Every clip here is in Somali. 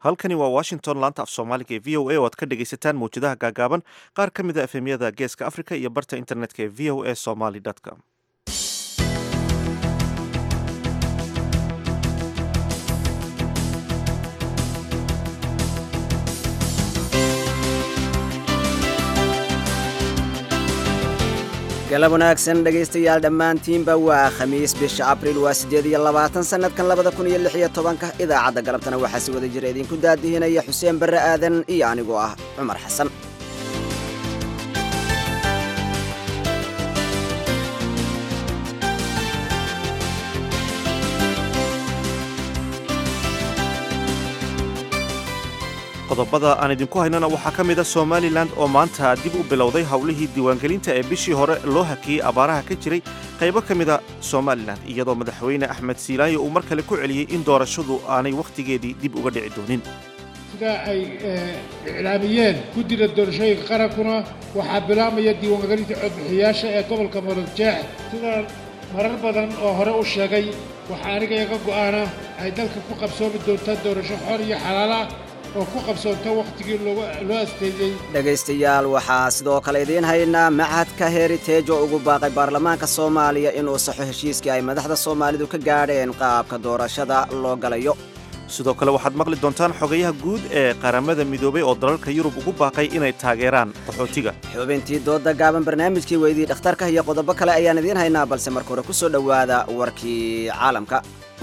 halkani waa washington laanta af soomaaliga ee v o a oo aad ka dhegaysataan mawjadaha gaagaaban qaar ka mid a efemyada geeska africa iyo barta internetka ee v o a somaly com galab wanaagsan dhegaystayaal dhammaantiinba waa khamiis bisha abriil waa siddeed iyo labaatan sannadkan labada kun iyo lix iyo tobanka idaacadda galabtana waxaa si wada jira idinku daadihinaya xuseen barre aadan iyo anigoo ah cumar xasan qodobada aan idinku haynana waxaa ka mid a somalilan oo maanta dib u bilowday howlihii diiwaangelinta ee bishii hore loo hakiyey abaaraha ka jiray qaybo ka mida somalilan iyadoo madaxweyne axmed siilaayo uu mar kale ku celiyey in doorashadu aanay wakhtigeedii dib uga dhici doonin sida ay iclaamiyeen guddida doorashooyinka qarankuna waxaa bilaabmaya diiwaangelinta codbixiyaasha ee gobolka muradjeex sidaan marar badan oo hore u sheegay waxaa aniga iga go'aana ay dalka ku qabsoomi doontaa doorasho xor iyo xalaala oo ku qabsoonta wakhtigii loo asteeyey dhegaystayaal waxaa sidoo kale idiin haynaa machadka heriteej oo ugu baaqay baarlamaanka soomaaliya inuu saxo heshiiskii ay madaxda soomaalidu ka gaadheen qaabka doorashada loo galayo sidoo kale waxaad maqli doontaan xogayaha guud ee qaramada midoobay oo dalalka yurub ugu baaqay inay taageeraan qaxootiga xubintii dooda gaaban barnaamijkii weydii dhakhtarka iyo qodobo kale ayaan idiin haynaa balse marka hore ku soo dhowaada warkii caalamka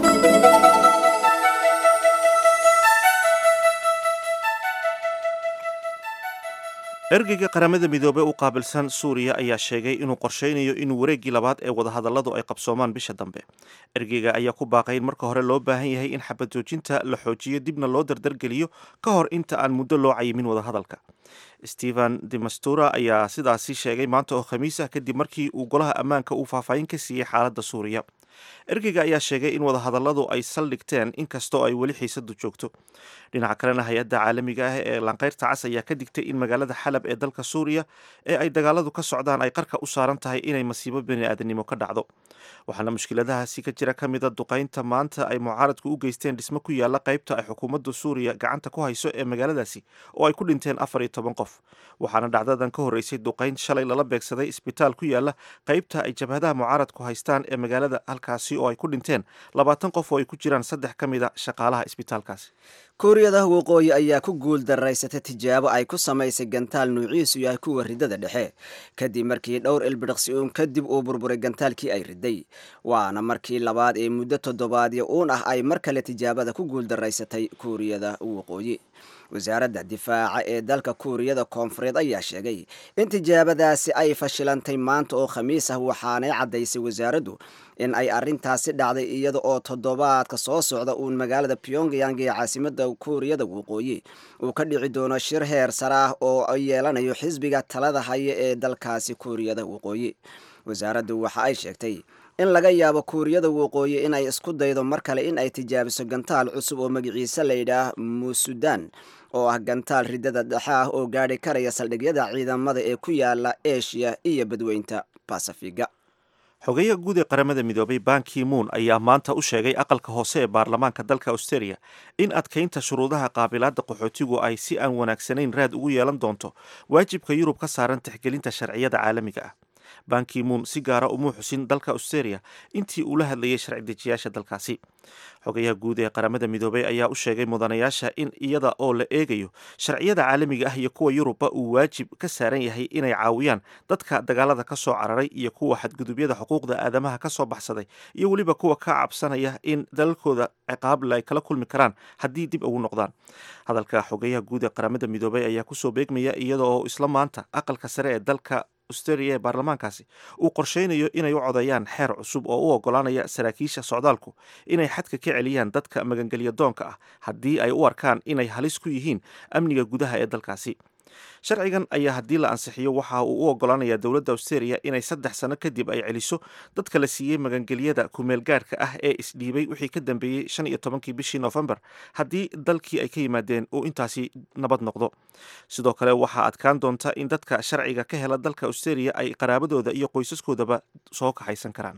ergeyga qaramada midoobey u qaabilsan suuriya ayaa sheegay inuu qorshaynayo inuu wareeggii labaad ee wadahadalladu ay qabsoomaan bisha dambe ergeyga ayaa ku baaqay in marka hore loo baahan yahay in xabad joojinta la xoojiyo dibna loo dardargeliyo ka hor inta aan muddo loo cayimin wadahadalka stephen demastura ayaa sidaasi sheegay maanta oo khamiis ah kadib markii uu golaha ammaanka uu faahfaahin ka siiyey xaaladda suuriya ergeyga ayaa sheegay in wadahadalladu ay saldhigteen inkastoo ay weli xiisadu joogto dhinaca kalena hay-adda caalamiga ah ee lanqeyrta cas ayaa ka digtay in magaalada xalab ee dalka suuriya ee ay dagaaladu ka socdaan ay qarka u saaran tahay inay masiibo bani-aadanimo ka dhacdo waxaana mushkiladahaasi ka jira ka mida duqaynta maanta ay mucaaradku u geysteen dhismo ku yaala qaybta ay xukuumadda suuriya gacanta ku hayso ee magaaladaasi oo ay ku dhinteen afar iyo toban qof waxaana dhacdadan ka horreysay duqayn shalay lala beegsaday isbitaal ku yaala qaybta ay jabhadaha mucaaradku haystaan ee magaalada halkaasi oo ay ku dhinteen labaatan qof oo ay ku jiraan saddex ka mida shaqaalaha isbitaalkaasi kuuriyada waqooyi ayaa ku guul daraysatay tijaabo ay ku samaysay gantaal nuuciisu yahay kuwa ridada dhexe kadib markii dhowr ilbidhiqsi uun kadib uu burburay gantaalkii ay riday waana markii labaad ee muddo toddobaadyo uun ah ay mar kale tijaabada ku guul daraysatay kuuriyada waqooyi wasaaradda difaaca ee dalka kuuriyada koonfureed ayaa sheegay in tijaabadaasi ay fashilantay maanta oo khamiis ah waxaanay caddaysay wasaaraddu in ay arrintaasi dhacday iyada oo toddobaadka soo socda uun magaalada pyongyang ee caasimada kuuriyada waqooyi uu ka dhici doono shir heer sare ah oo yeelanayo xisbiga talada haya ee dalkaasi kuuriyada waqooyi wasaaraddu waxa ay sheegtay in laga yaabo kuuriyada waqooyi inay isku daydo mar kale in ay tijaabiso gantaal cusub oo magaciise layidhaah muusudan oo ah gantaal ridada dhexe ah oo gaadhi karaya saldhigyada ciidamada ee ku yaala eshiya iyo badweynta basafiga xogeyaha guud ee qaramada midoobay banki moon ayaa maanta u sheegay aqalka hoose ee baarlamaanka dalka australia in adkaynta shuruudaha qaabilaadda qaxootigu ay si aan wanaagsanayn raad ugu yeelan doonto waajibka yurub ka saaran tixgelinta sharciyada caalamiga ah banki moon si gaara umuu xusin dalka australia intii uu la hadlayay sharci dejiyaasha dalkaasi xogayaha guud ee qaramada midoobey ayaa u sheegay mudanayaasha in iyada oo la eegayo sharciyada caalamiga ah iyo kuwa yurubba uu waajib ka saaran yahay inay caawiyaan dadka dagaalada ka soo cararay iyo kuwa xadgudubyada xuquuqda aadamaha ka soo baxsaday iyo weliba kuwa ka cabsanaya in dalalkooda ciqaable ay kala kulmi karaan haddii dib ugu noqdaan hadalka xogayaha guud ee qaramada midoobey ayaa kusoo beegmaya iyada oo isla maanta aqalka sare ee dalka australia ee baarlamaankaasi uu qorsheynayo inay u codeeyaan xeer cusub oo u ogolaanaya saraakiisha socdaalku inay xadka ka celiyaan dadka magangelya doonka ah haddii ay u arkaan inay halis ku yihiin amniga gudaha ee dalkaasi sharcigan ayaa haddii la ansixiyo waxa uu u ogolaanayaa dowladda australia inay saddex sano kadib ay celiso dadka la siiyey magangelyada kumeel gaadhka ah ee isdhiibay wixii ka dambeeyey shan iyo tobankii bishii noofembar haddii dalkii ay ka yimaadeen uu intaasi nabad noqdo sidoo kale waxaa adkaan doonta in dadka sharciga ka hela dalka australia ay qaraabadooda iyo qoysaskoodaba soo kaxaysan karaan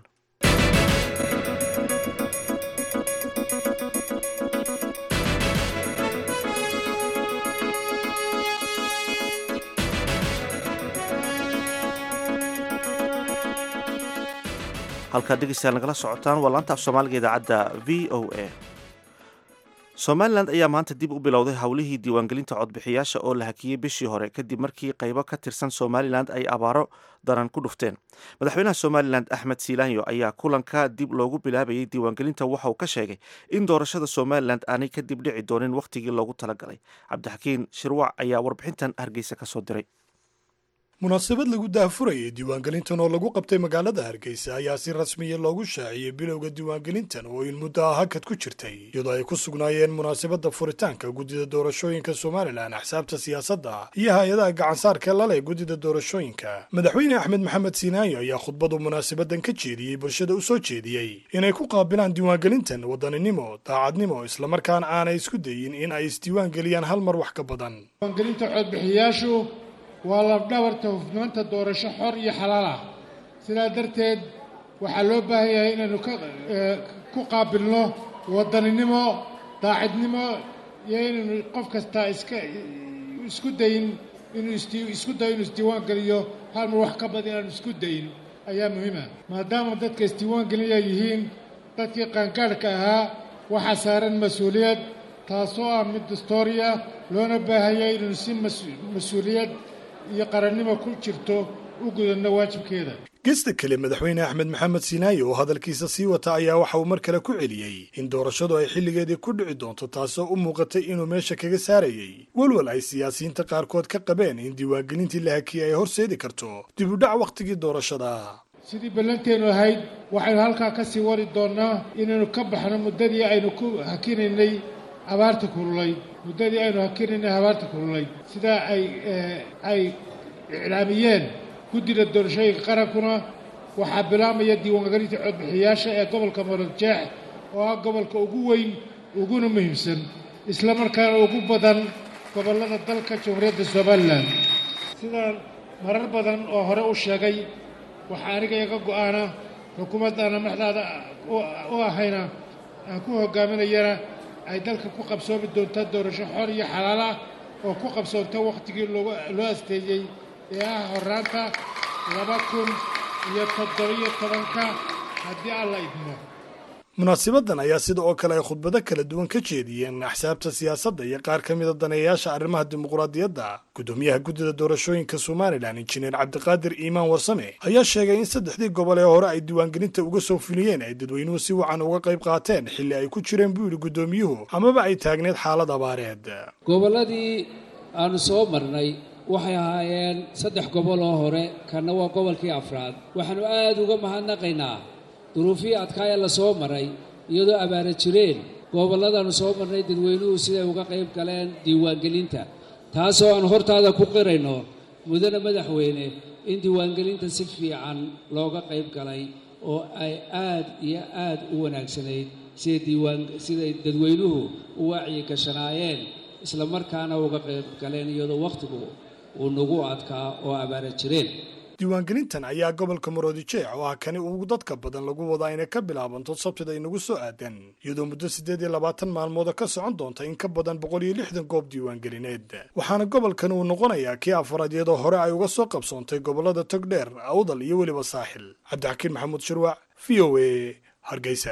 halkaad dhegeystayaal nagala socotaan waa laanta af soomaaliga idaacadda v o a somalilan ayaa maanta dib u bilowday howlihii diiwaangelinta codbixiyaasha oo la hakiyey bishii hore kadib markii qaybo ka tirsan somalilan ay abaaro daran ku dhufteen madaxweynaha somalilan axmed siilaanyo ayaa kulanka dib loogu bilaabayay diiwaangelinta waxa uu ka sheegay in doorashada somalilan aanay kadib dhici doonin wakhtigii loogu talagalay cabdixakiin shirwac ayaa warbixintan hargeysa kasoo diray munaasabad lagu daahfurayay diiwaangelintan oo lagu qabtay magaalada hargeysa ayaa si rasmiya loogu shaaciyey bilowga diiwaangelintan oo in muddo ah hakad ku jirtay iyadoo ay ku sugnaayeen munaasabadda furitaanka guddida doorashooyinka somalilan axsaabta siyaasadda iyo hay-adaha gacansaarka lale guddida doorashooyinka madaxweyne axmed maxamed siinaayo ayaa khudbadu munaasabadan ka jeediyey bulshada u soo jeediyey inay ku qaabilaan diiwaangelintan wadaninimo daacadnimo islamarkaana aanay isku dayin in ay isdiiwaangeliyaan hal mar wax ka badan waa labdhabarta hufnaanta doorasho xor iyo xalaal ah sidaa darteed waxaa loo baahan yahay inaynu ku qaabilno wadaninimo daacidnimo iyo inaynu qof kastaa iska isku dayin inuu isku dayo inuu isdiiwaan geliyo hal mar wax ka badan inaanu isku dayin ayaa muhiima maadaama dadka isdiiwaan gelinaya yihiin dadkii qaangaadhka ahaa waxaa saaran mas-uuliyad taasoo ah mid dastooriya loona baahanyay inaynu si mas-uuliyad iyo qarannimo ku jirto u gudadno waajibkeeda gesta kale madaxweyne axmed maxamed siinaayo oo hadalkiisa sii wata ayaa waxa uu mar kale ku celiyey in doorashadu ay xilligeedii ku dhici doonto taasoo u muuqatay inuu meesha kaga saarayey walwal ay siyaasiyiinta qaarkood ka qabeen in diiwaangelintii la hakiyey ay horseedi karto dib u dhac wakhtigii doorashada sidii ballanteennu ahayd waxaynu halkaa ka sii wari doonnaa inaynu ka baxno muddadii aynu ku hakinaynay abaarta kululayd muddadii aynu hakinaynay abaarta kululayd sidaa ay ay iclaamiyeen guddida doorashooyinka qarankuna waxaa bilaabmaya diiwaangelinta codbixiyaasha ee gobolka marogjeex oo ah gobolka ugu weyn uguna muhiimsan isla markaana ugu badan gobollada dalka jamhuuriyadda somalilan sidaan marar badan oo hore u sheegay waxaa aniga iga go'aana xukuumaddaana maxdaada u ahayna aan ku hogaaminayana ay dalka ku qabsoomi doontaa doorasho xor iyo xalaal ah oo ku qabsoonta wakhtigii loo asteeyey ee ah horraanta laba kun iyo toddobiyo tobanka haddii alla idmo munaasibadan ayaa sida oo kale ay khudbado kala duwan ka jeediyeen axsaabta siyaasadda iyo qaar ka mida daneeyayaasha arrimaha dimuqraadiyadda guddoomiyaha guddida doorashooyinka somalilan injineer cabdiqaadir iimaan warsame ayaa sheegay in saddexdii gobol ee hore ay diiwaangelinta uga soo fuliyeen ay dadweynuhu si wacan uga qayb qaateen xilli ay ku jireen buu yidhi guddoomiyuhu amaba ay taagneed xaalad abaareed gobolladii aanu soo marnay waxay ahaayeen saddex gobol oo hore kanna waa gobolkii afraad waxaannu aad uga mahadnaqaynaa duruufihii adkaaya la soo maray iyadoo abaara jireen gobolladaannu soo marnay dadweynuhu siday uga qayb galeen diiwaangelinta taasoo aan hortaada ku qirayno mudane madaxweyne in diiwaangelinta si fiican looga qayb galay oo ay aad iyo aad u wanaagsanayd siday diiwaan siday dadweynuhu u wacyi gashanaayeen isla markaana uga qayb galeen iyadoo wakhtigu uu nagu adkaa oo abaara jireen diiwaangelintan ayaa gobolka maroodijeec oo ah kani ugu dadka badan lagu wadaa inay ka bilaabanto sabtida inagu soo aadan iyadoo muddo siddeed iyo labaatan maalmooda ka socon doonta in ka badan boqol iyo lixdan goob diiwaangelineed waxaana gobolkan uu noqonayaa kii afaraad iyadoo hore ay uga soo qabsoontay gobollada togdheer awdal iyo weliba saaxil cabdixakiin maxamuud shirwac v o a hargeysa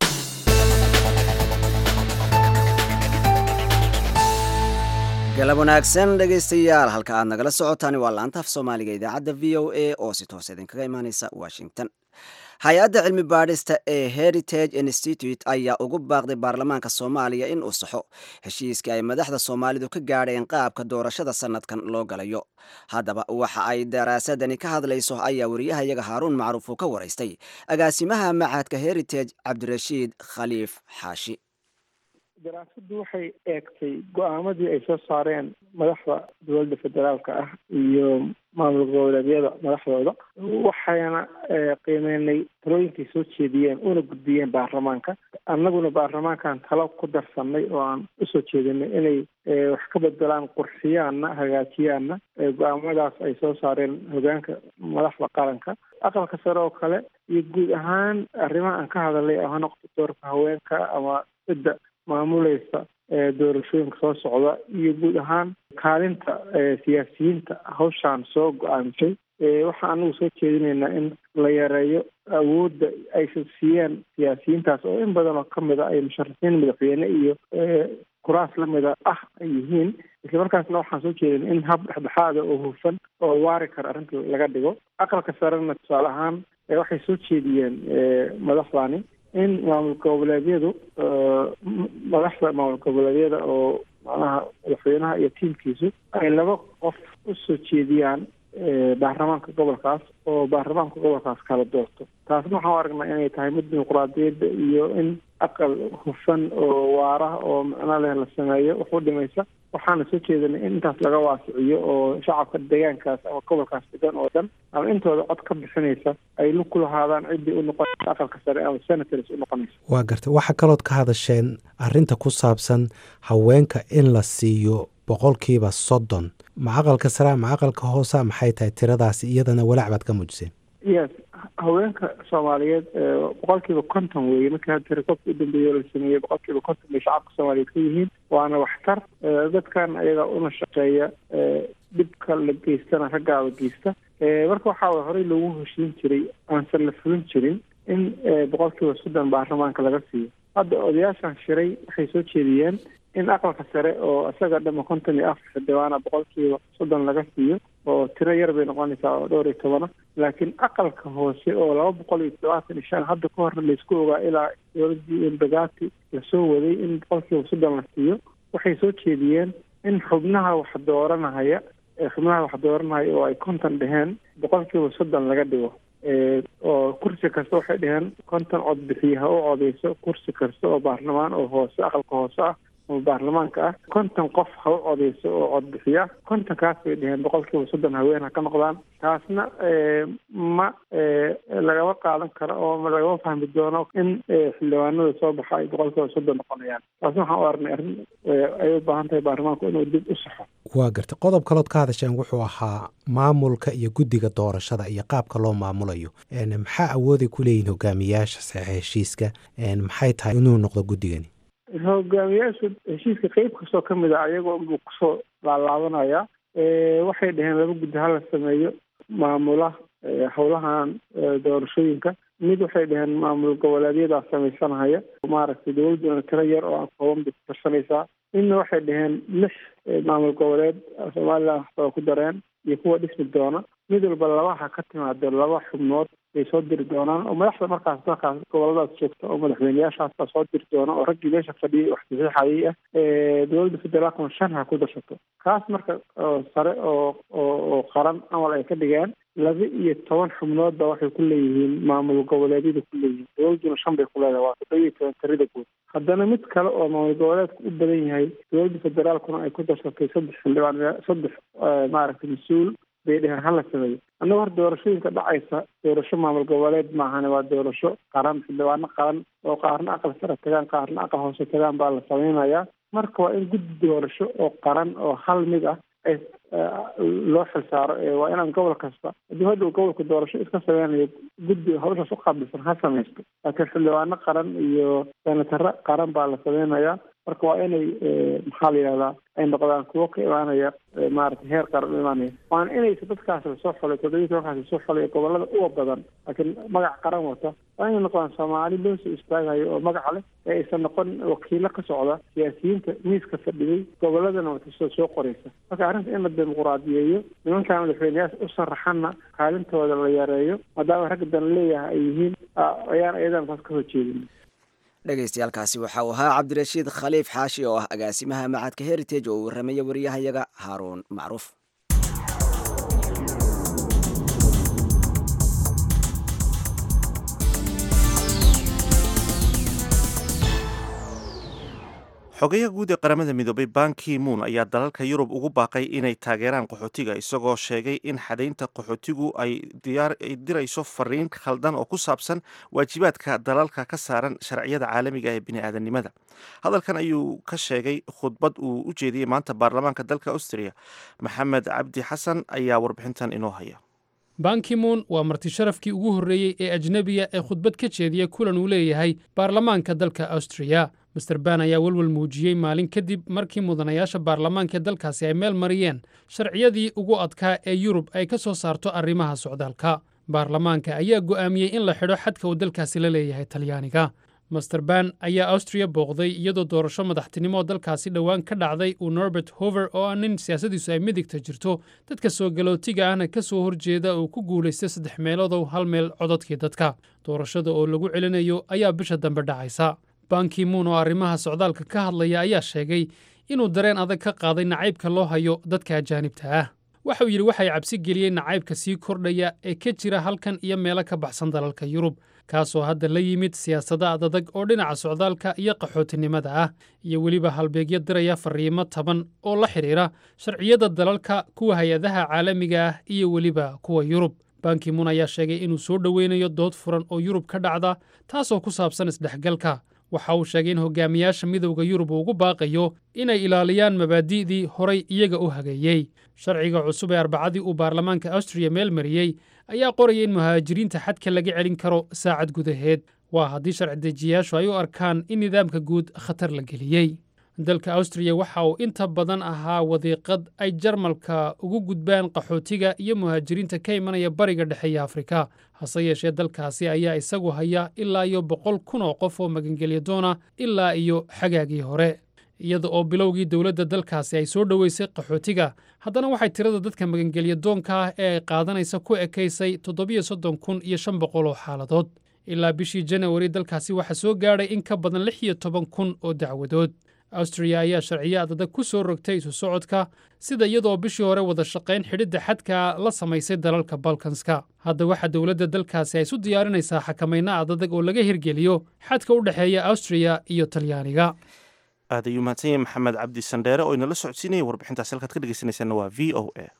galab wanaagsan dhegaystayaal halka aad nagala socotaan waa laanta af soomaaliga idaacadda v o a oo si toos idinkaga imaaneysa washington hay-adda cilmi baadhista ee heritage institute ayaa ugu baaqday baarlamaanka soomaaliya in uu saxo heshiiskii ay madaxda soomaalidu ka gaadheen qaabka doorashada sanadkan loo galayo haddaba waxa ay daraasadani ka hadlayso ayaa wariyahayaga haaruun macruuf uu ka waraystay agaasimaha machadka heritage cabdirashiid khaliif xaashi daraasaddu waxay eegtay go-aamadii ay soo saareen madaxda dowladda federaalka ah iyo maamul goboleedyada madaxdooda waxayna qiimeynay talooyinkay soo jeediyeen una gudbiyeen baarlamaanka annaguna baarlamaankan talo ku darsanay oo aan usoo jeedinay inay wax ka bedelaan qurxiyaanna hagaajiyaanna go-aamadaas ay soo saareen hogaanka madaxda qaranka aqalka sare oo kale iyo guud ahaan arrimaha aan ka hadalay oo ha noqdo doorka haweenka ama cidda maamuleysa doorashooyinka soo socda iyo guud ahaan kaalinta siyaasiyiinta hawshaan soo go-aamisay waxaan anagu soo jeedinaynaa in la yareeyo awoodda aysan siiyeen siyaasiyiintaas oo in badan oo kamid a ay musharaxiin madaxweyne iyo kuraas lamida ah ay yihiin islamarkaasna waxaan soo jeedin in hab dhexdhexaada oo hufan oo waari kara arrinta laga dhigo aqalka sarena tusaale ahaan waxay soo jeediyeen madaxdani in maamul goboleedyadu madaxda maamul goboleedyada oo macnaha madaxweynaha iyo tiimkiisu ay laba qof usoo jeediyaan baarlamaanka gobolkaas oo baarlamaanka gobolkaas kala doorto taasna waxaan u aragnaa inay tahay mid dimuquraadiyadda iyo in aqal hufan oo waara oo macno leh la sameeyo wax u dhimaysa waxaana soo jeedinay in intaas laga waasiciyo oo shacabka deegaankaas ama gobolkaas degan oo dhan ama intooda cod ka bixinaysa ay lug ku lahaadaan ciddii u noqonaysa aqalka sare ama senators u noqonaysa waa gartay waxaa kalood ka hadasheen arrinta ku saabsan haweenka in la siiyo boqolkiiba soddon ma aqalka sare ma aqalka hoosa maxay tahay tiradaasi iyadana walaac baad ka muujiseen yes haweenka soomaaliyeed boqolkiiba konton weeye markii hadda rekoobka u dambeeya la sameeyey boqolkiiba konton bay shacabka soomaaliyeed ka yihiin waana waxtar dadkan ayaga una shaqeeya dhibka la geystana raggaaba geysta marka waxaa way horey loogu heshiin jiray aansan la fulin jirin in boqolkiiba soddon baarlamaanka laga siiyo hadda odayaashan shiray waxay soo jeediyeen in aqalka sare oo isaga dhama konton iyo afar xildhibaana boqolkiiba soddon laga siiyo oo tiro yar bay noqonaysaa oo dhowr iyo tobana laakiin aqalka hoose oo laba boqol iyo todobaatan iyo shan hadda ka horna laysku ogaa ilaa dowladii embagati lasoo waday in boqolkiiba soddon la siiyo waxay soo jeediyeen in xubnaha wax dooranahaya xubnaha wax dooranahaya oo ay konton dheheen boqolkiiba soddon laga dhigo oo kursi kasta waxay dheheen konton cod bixiye ha u codeyso kursi kasta oo baarlamaan oo hoose aqalka hoose ah oo baarlamaanka ah konton qof ha u codeyso oo codbixiya kontonkaas bay dheheen boqolkiiba soddon haween ha ka noqdaan taasna ma lagama qaadan karo oo lagama fahmi doono in xildhibaanada soo baxa ay boqolkiiba soddon noqonayaan taasna waxaan u aragnay arrin ay u baahan tahay baarlamaanku inuu dib u saxo waa gartay qodob kalood ka hadasheen wuxuu ahaa maamulka iyo guddiga doorashada iyo qaabka loo maamulayo maxaa awooday ku leeyihin hogaamiyaasha saxiixa heshiiska maxay tahay inuu noqdo guddigani hogaamiyaasha heshiiska qeyb kastoo ka mid a ayagoo unbuu kusoo laalaabanaya waxay dhaheen laba guddi hala sameeyo maamula howlahan doorashooyinka mid waxay dhaheen maamul goboleedyadaa samaysanahaya maaragtay dowladduna tiro yar oo aan kooban bay ku tarsanaysaa midna waxay dhaheen lix maamul goboleed somaliland waxbaa ku dareen iyo kuwa dhismi doona mid walba labaha ka timaado laba xubnood bay soo diri doonaan oo madaxda markaas markaas goboladaas joogta oo madaxweyneyaashaas baa soo diri doona oo raggii meesha fadhiyay wax saxiixayay ah dowladda federaalkuna shan ha ku darsato kaas marka sare oo oo qaran amal ay ka dhigeen laba iyo toban xubnoodba waxay ku leeyihiin maamul goboleedyada ku leeyihiin dowladduna shan bay ku leedahay waa toddoba iyo toban tirada guud haddana mid kale oo maamul goboleedka u badan yahay dowladda federaalkuna ay ku darsatay saddex xildhibaan saddex maaragtay mas-uul bay dheheen hala sameeyo annaga hor doorashooyinka dhacaysa doorasho maamul goboleed maahane waa doorasho qaran xildhibaano qaran oo qaarna aqal sare tagaan qaarna aqal hoose tagaan baa la sameynayaa marka waa in guddi doorasho oo qaran oo hal mid ah ay loo xilsaaro waa inaan gobol kasta haddii hadhow gobolka doorasho iska sameynayo guddi hawshaas u qaabilsan ha samaysto laakiin xildhibaano qaran iyo senataro qaran baa la sameynayaa marka waa inay maxaa la yidhahdaa ay noqdaan kuwo ka imaanaya maaragtay heer qaran u imaanaya waana inaysa dadkaas lasoo xolay toddobiyi tobankaas lasoo xolay gobolada uwa badan laakiin magac qaran wata waa inay noqdaan soomaali loo soo istaagayo oo magaca leh ee aysan noqon wakiilo ka socda siyaasiyiinta miiska fadhiyey goboladana watasoo soo qoraysa marka arrinta in la dimuquraadiyeeyo nimankaa madaxweyneyaasha u saraxanna kaalintooda la yareeyo maadaama ragga dan leeyahay ay yihiin ayaan ayadan taas ka horjeedin dhegaystayaaalkaasi waxa uu ahaa cabdirashiid khaliif xaashi oo ah agaasimaha macadka heritage oo uu warramaya wariyahayaga haaruun macruuf xogayaha guud ee qaramada midoobay banki moon ayaa dalalka yurub ugu baaqay inay taageeraan qaxootiga isagoo sheegay in xadaynta qaxootigu ay dirayso fariin khaldan oo ku saabsan waajibaadka dalalka ka saaran sharciyada caalamiga ee bini'aadanimada hadalkan ayuu ka sheegay khudbad uu u jeediyey maanta baarlamaanka dalka austria maxamed cabdi xasan ayaa warbixintan inoo haya bankimoon waa marti sharafkii ugu horreeyey ee ajnebiya ee khudbad ka jeediya kulan uu leeyahay baarlamaanka dalka austriya master ban ayaa welwel muujiyey maalin kadib markii mudanayaasha baarlamaanka ee dalkaasi ay meel mariyeen sharciyadii ugu adkaa ee yurub ay ka soo saarto arrimaha socdaalka baarlamaanka ayaa go'aamiyey in la xidho xadka uu dalkaasi la leeyahay talyaaniga master ban ayaa austriya booqday iyadoo doorasho madaxtinimo oo dalkaasi dhowaan ka dhacday uu norbert hover oo ah nin siyaasadiisu ay midigta jirto dadka soo galootiga ahna ka soo horjeeda uu ku guulaystay saddex meeloodoo hal meel cododkii dadka doorashada oo lagu celinayo ayaa bisha dambe dhacaysa banki muun oo arrimaha socdaalka ka hadlaya ayaa sheegay inuu dareen adag ka qaaday nacaybka loo hayo dadka ajaanibta ah waxa uu yidhi waxay cabsi geliyeen nacaybka sii kordhaya ee ka jira halkan iyo meelo ka baxsan dalalka yurub kaasoo hadda la yimid siyaasada adadag oo dhinaca socdaalka iyo qaxootinimada ah iyo weliba halbeegyo diraya fariimo taban oo la xidhiira sharciyada dalalka kuwa hay-adaha caalamiga ah iyo weliba kuwa yurub banki muun ayaa sheegay inuu soo dhoweynayo dood furan oo yurub ka dhacda taasoo ku saabsan isdhexgalka waxa uu sheegay in hogaamiyaasha midowda yurub uu ugu baaqayo inay ilaaliyaan mabaadi'dii horay iyaga u hageeyey sharciga cusub ee arbacadii uu baarlamaanka austriya meel mariyey ayaa qoraya in muhaajiriinta xadka laga celin karo saacad gudaheed waa haddii sharci dejiyayaashu ay u arkaan in nidaamka guud khatar la geliyey dalka austriya waxa uu inta badan ahaa wadiiqad ay jarmalka ugu gudbaan qaxootiga iyo muhaajiriinta ka imanaya bariga dhexe iyo afrika hase yeeshee dalkaasi ayaa isagu haya ilaa iyo boqol kun oo qof oo magangelya doona ilaa iyo xagaagii hore iyada oo bilowgii dowladda dalkaasi ay soo dhoweysay qaxootiga haddana waxay tirada dadka magangelya doonka ah ee ay qaadanaysa ku ekaysay toddobiyo soddon kun iyo shan boqol oo xaaladood ilaa bishii janawari dalkaasi waxaa soo gaadhay in ka badan lix iyo toban kun oo dacwadood austriya ayaa sharciyo adadag ku soo rogtay isu socodka sida iyadoo bishii hore wada shaqayn xidhidda xadka la samaysay dalalka balkanska hadda waxaa dowladda dalkaasi ay isu diyaarinaysaa xakamayno adadag oo laga hirgeliyo xadka u dhexeeya austriya iyo talyaaniga aad ayuu mahadsan yahay maxamed cabdi sandheere oo inala socodsiinaya warbixintaasi halkaad ka dhegeysanaysaana waa v o a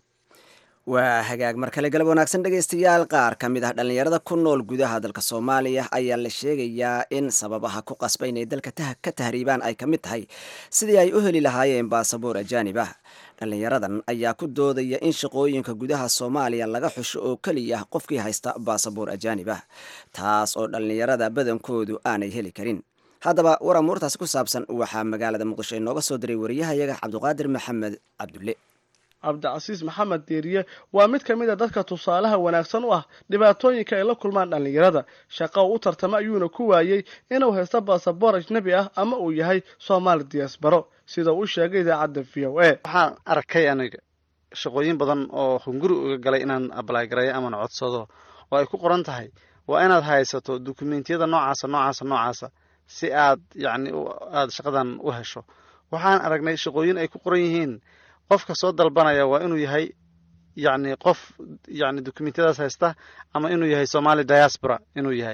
waa hagaag mar kale galab wanaagsan dhegaystayaal qaar ka mid ah dhallinyarada ku nool gudaha dalka soomaaliya ayaa la sheegayaa in sababaha ku qasba inay dalka ka tahriibaan ay ka mid tahay sidii ay u heli lahaayeen baasaboor ajaanib ah dhallinyaradan ayaa ku doodaya in shaqooyinka gudaha soomaaliya laga xusho oo keliya qofkii haysta baasaboor ajaanib ah taas oo dhallinyarada badankoodu aanay heli karin haddaba war amuurtaasi ku saabsan waxaa magaalada muqdisho inooga soo diray wariyahayaga cabdiqaadir maxamed cabdulle cabdicasiis maxamed diiriye waa mid ka mid a dadka tusaalaha wanaagsan u ah dhibaatooyinka ay la kulmaan dhallinyarada shaqa uu u tartama ayuuna ku waayey inuu haysto baasaboor ajnebi ah ama uu yahay soomaali diyaasbaro sida uu sheegay idaacadda v o a waxaan arkay aniga shaqooyin badan oo hunguri uga galay inaan ablaygareeyo amana codsado oo ay ku qoran tahay waa inaad haysato dukumentiyada noocaasa noocaasa noocaasa si aad yacni aada shaqadan u hesho waxaan aragnay shaqooyin ay ku qoran yihiin qofka soo dalbanaya waa inuu yahay yacni qof yacni dokumentiyadaas haysta ama inuu yahay somali diaspora inuu yahay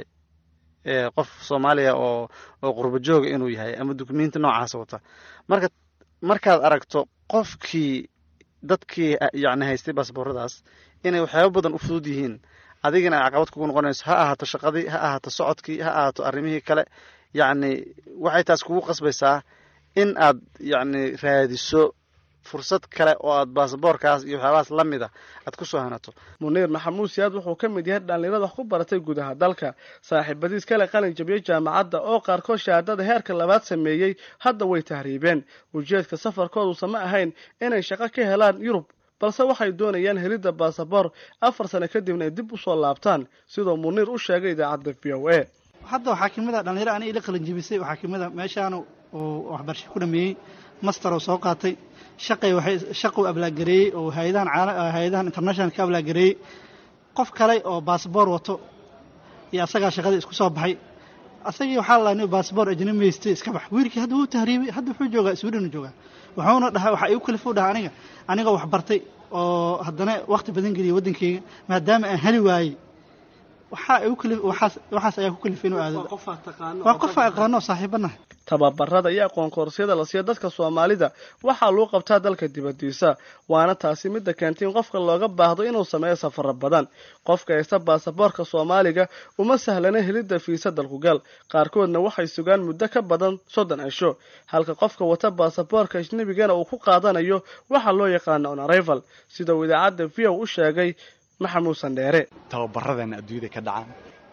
qof soomaaliya oo oo qurba jooga inuu yahay ama dokumenti noocaas wata marka markaad aragto qofkii dadkii yacni haystay baasbooradaas inay waxyaaba badan u fudud yihiin adigina ay caqabad kugu noqonayso ha ahaato shaqadii ha ahaato socodkii ha ahaato arrimihii kale yacni waxay taas kugu qasbaysaa in aad yacni raadiso fursad kale oo aad baasaboorkaas iyo waxyaabahaas la mid a aad ku soo hanato muniir maxamuud siyaad wuxuu ka mid yahay dhallinyarada wax ku baratay gudaha dalka saaxiibadiis kale qalin jabiyey jaamacadda oo qaarkood shahaadada heerka labaad sameeyey hadda way tahriibeen ujeedka safarkoodusa ma ahayn inay shaqo ka helaan yurub balse waxay doonayaan helidda baasaboor afar sano kadibna ay dib usoo laabtaan sidoo muniir u sheegay idaacadda v o a hadda waxaa kamid a dhallinyaro ani ila qalin jabisay waxaa kamid a meeshaana uu waxbarasho ku dhameeyey master oo soo qaatay shaqay waxay shaquu ablaagareeyey oo hay-adahan caala hay-adahan international ka ablaagareeyey qof kale oo baasboor wato iyo asagaa shaqadii isku soo baxay asagii waxaa la nin baasboor ajnabi haystay iska bax wiilkii hadda wuu tahriibay hadda wuxuu joogaa sweden joogaa wuxuuna dhahay waxaa igu kalifuu dhaha aniga anigoo wax bartay oo haddana waqti badan geliyay waddankeyga maadaama aan heli waayey waxaa igu kali waxaas waxaas ayaa ku kalifay inuu aado waa qof aan aqaano saaxiibanaha tababarada iyo aqoon koorsiyada la siiya dadka soomaalida waxaa lagu qabtaa dalka dibadiisa waana taasi midda keentay in qofka looga baahdo inuu sameeyo safaro badan qofka haysta baasaboorka soomaaliga uma sahlana helidda fiisa dalkugal qaarkoodna waxay sugaan muddo ka badan soddon cisho halka qofka wata baasaboorka ajnebigana uu ku qaadanayo waxaa loo yaqaana on arrival sida uu idaacadda v o u sheegay maxamuud sandheere tababaradana adduunyada ka dhacaan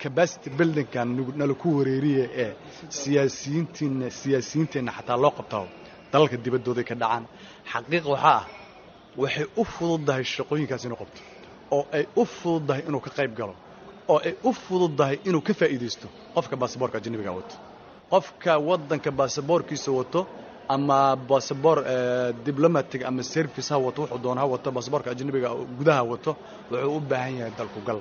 capacity buildingkan nala ku wareeriya ee siyaasiyiintiina siyaasiyiinteenna xataa loo qabtaa dalalka dibaddooday ka dhacaan xaqiiq waxaa ah waxay u fududdahay shaqooyinkaas inuu qabto oo ay u fududdahay inuu ka qayb galo oo ay u fududdahay inuu ka faa'iidaysto qofka baasaboorka ajnabiga wato qofka waddanka baasaboorkiisa wato ama basaboor diblomatic ama service ha wato wuxuu doona ha wato baasaboorka ajnabiga gudaha wato wuxuu u baahan yahay dalku gal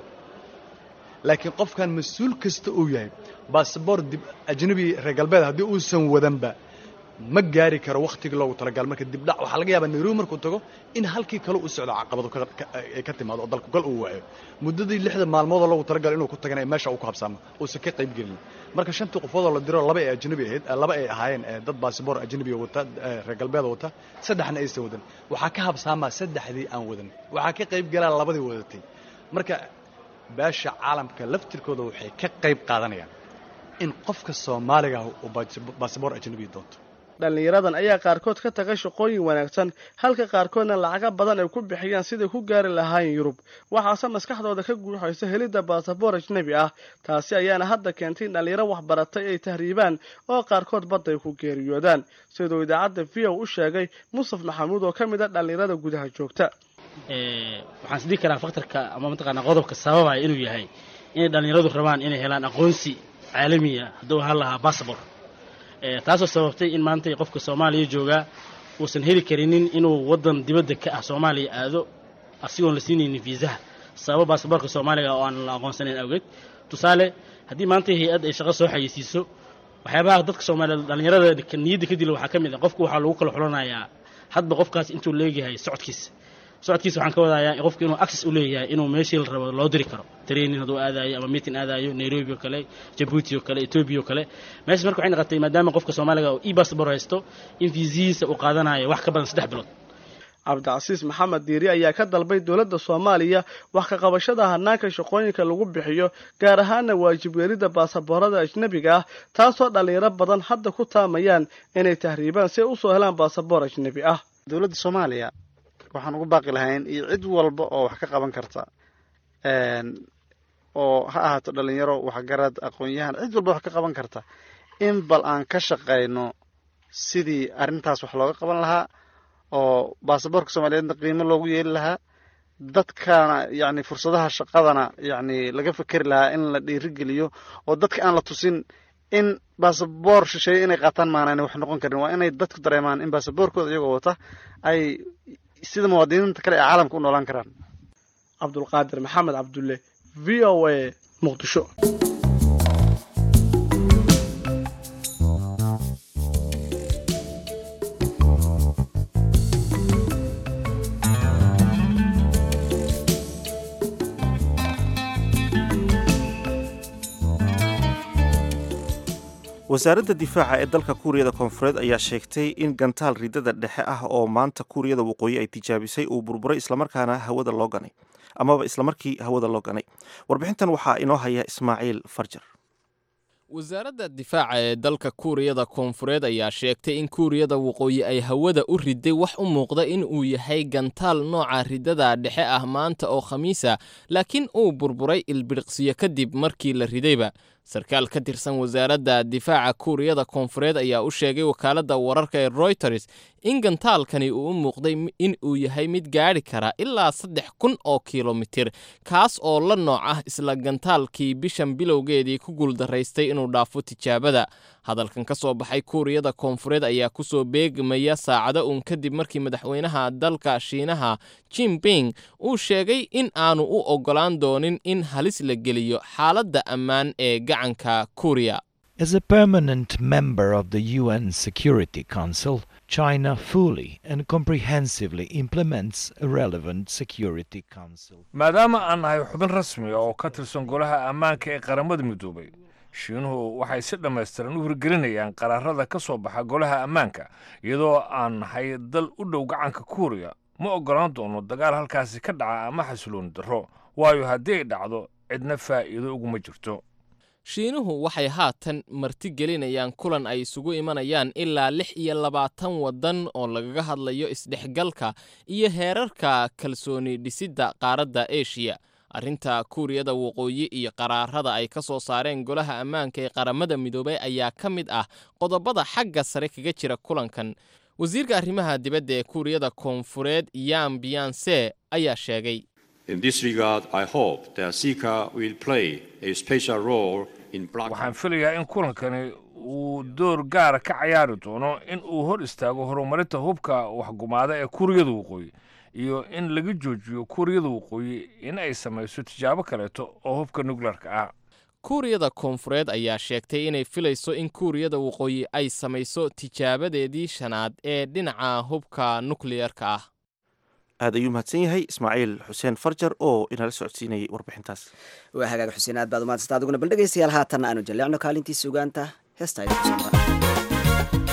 laakiin qofkan mas-uul kasta uu yahay baasaboor ajnabi reer galbeed haddii uusan wadanba ma gaari karo wakhtigii loogu talagal marka dibdhac waxaa laga yaabaa nairobi markuu tago in halkii kale u socdo caqabado ay ka timaado oo dalku gal uu waayo muddadii lixda maalmoodoo loogu talagal inuu ku tagana meesha uu ku habsaamo uusan ka qayb gelin marka shantii qofoodoo la diro laba ay ajnabi ahayd laba ay ahaayeen dad baasiboor ajnabiga wata reer galbeeda wata saddexna aysan wadan waxaa ka habsaamaa saddexdii aan wadan waxaa ka qayb galaa labadii wadatay marka beesha caalamka laftirkooda waxay ka qayb qaadanayaan in qofka soomaaliga ah uu baasiboor ajnabiga doonto dhallinyaradan ayaa qaarkood ka taga shaqooyin wanaagsan halka qaarkoodna lacaga badan ay ku bixiyaan siday ku gaari lahaayeen yurub waxaase maskaxdooda ka guuxaysa helidda baasaboor ajnebi ah taasi ayaana hadda keentay in dhallinyaro waxbaratay ay tahriibaan oo qaarkood badda ay ku geeriyoodaan siduu idaacadda v o u sheegay musaf maxamuud oo ka mid a dhallinyarada gudaha joogta waxaan isdhihi karaa faktarka ama mataqaanaa qodobka sababaya inuu yahay inay dhallinyaradu rabaan inay helaan aqoonsi caalamiya hadduu ahaan lahaa bassabor taasoo sababtay in maanta qofka soomaaliya joogaa uusan heli karinin inuu waddan dibadda ka ah soomaaliya aado asigoon la siinaynin fiisaha sababo baasaboorka soomaaliga oo aan la aqoonsanayn awgeed tusaale haddii maanta hay-add ay shaqo soo xayeysiiso waxyaabaha dadka soomaaliyeed dhallinyarada niyadda ka dila waxaa ka mid ah qofku waxaa lagu kala xulanayaa hadba qofkaas intuu leegyahay socodkiisa socodkiisa waxaan ka wadayaa qofku inuu access u leeyahay inuu meeshii la rabo loo diri karo training hadduu aadaayo ama meeting aadaayo nairobi oo kale jabuuti oo kale etoobiya oo kale meeshaas marka waxay noqotay maadaama qofka soomaaliga oo e bassabor haysto in fiisihiisa uu qaadanayo wax ka badan saddex bilood cabdicasiis maxamed diiri ayaa ka dalbay dowladda soomaaliya wax ka qabashada hanaanka shaqooyinka lagu bixiyo gaar ahaana waajib weelidda baasaboorada ajnebiga ah taasoo dhallinyaro badan hadda ku taamayaan inay tahriibaan si ay usoo helaan baasaboor ajnebi ah dowladda soomaaliya waxaan ugu baaqi lahayn iyo cid walba oo wax ka qaban karta oo ha ahaato dhalinyaro waxgarad aqoon-yahan cid walba wax ka qaban karta in bal aan ka shaqayno sidii arrintaas wax looga qaban lahaa oo baasaboorka soomaaliyeedna qiimo loogu yeeli lahaa dadkana yacni fursadaha shaqadana yacni laga fekeri lahaa in la dhiirigeliyo oo dadka aan la tusin in baasaboor shisheeye inay qaataan maanayna wax noqon karin waa inay dadku dareemaan in baasaboorkooda iyagoo wata ay sida muwaadiniinta kale ee caalamka u noolaan karaan cabdulqaadir maxamed cabdulle v o a muqdisho wasaaradda difaaca ee dalka kuuriyada koonfureed ayaa sheegtay in gantaal ridada dhexe ah oo maanta kuuriyada waqooyi ay tijaabisay uu burburay islamarkaana hawada loo ganay amaba islamarkii hawada loo ganay warbixintan waxaa inoo haya ismaaciil farjar wasaaradda difaaca ee dalka kuuriyada koonfureed ayaa sheegtay in kuuriyada waqooyi ay hawada u riday wax u muuqda in uu yahay gantaal nooca ridada dhexe ah maanta oo khamiisa laakiin uu burburay ilbiriqsiyo kadib markii la ridayba sarkaal ka tirsan wasaaradda difaaca kuuriyada koonfureed ayaa u sheegay wakaaladda wararka ee royters in gantaalkani uu u muuqday in uu yahay mid gaadhi kara ilaa saddex kun oo kilomitir kaas oo la nooc ah isla gantaalkii bishan bilowgeedii ku guuldaraystay inuu dhaafo tijaabada hadalkan ka soo baxay kuuriyada koonfureed ayaa ku soo beegmaya saacado uun kadib markii madaxweynaha dalka shiinaha jimping uu sheegay in aanu u oggolaan doonin in halis la geliyo xaaladda ammaan ee gacanka kuuriya As a permanent member of the UN Security Council, China fully and comprehensively implements a relevant Security Council. maadaama aan nahay xubin rasmi oo ka tirsan golaha ammaanka ee qaramada midoobay shiinuhu waxay si dhammaystiran u hirgelinayaan qaraarada ka soo baxa golaha ammaanka iyadoo aan nahay dal u dhow gacanka kuuriya ma oggolaan doono dagaal halkaasi ka dhaca ama xasilooni darro waayo haddii ay dhacdo cidna faa'iido uguma jirto shiinuhu waxay haatan martigelinayaan kulan ay isugu imanayaan ilaa lix iyo labaatan waddan oo lagaga hadlayo isdhexgalka iyo heerarka kalsooni dhisidda qaaradda eshiya arrinta kuuriyada waqooyi iyo qaraarada ay ka soo saareen golaha ammaanka ee qaramada midoobay ayaa ka mid ah qodobada xagga sare kaga jira kulankan wasiirka arrimaha dibadda ee kuuriyada koonfureed yan biyanse ayaa sheegay In this regard, I hope that Sika will play a special role in waxaan filayaa in kulankani uu door gaara ka cayaari doono in uu hor istaago horumarinta hubka waxgumaada ee kuuriyada waqooyi iyo in laga joojiyo kuuriyada waqooyi in ay samayso tijaabo kaleeto oo hubka nukleerka ah kuuriyada koonfureed ayaa sheegtay inay filayso in kuuriyada waqooyi ay samayso tijaabadeedii shanaad ee dhinaca hubka nukliyerka ah aad ayuu mahadsan yahay ismaaciil xuseen farjar oo inala socodsiinayay warbixintaas waa hagaag xuseen aad baad umahadsanta adiguna bal dhegaystayaal haatanna aanu jalleecno kaalintii sugaanta heesta idinku soo mara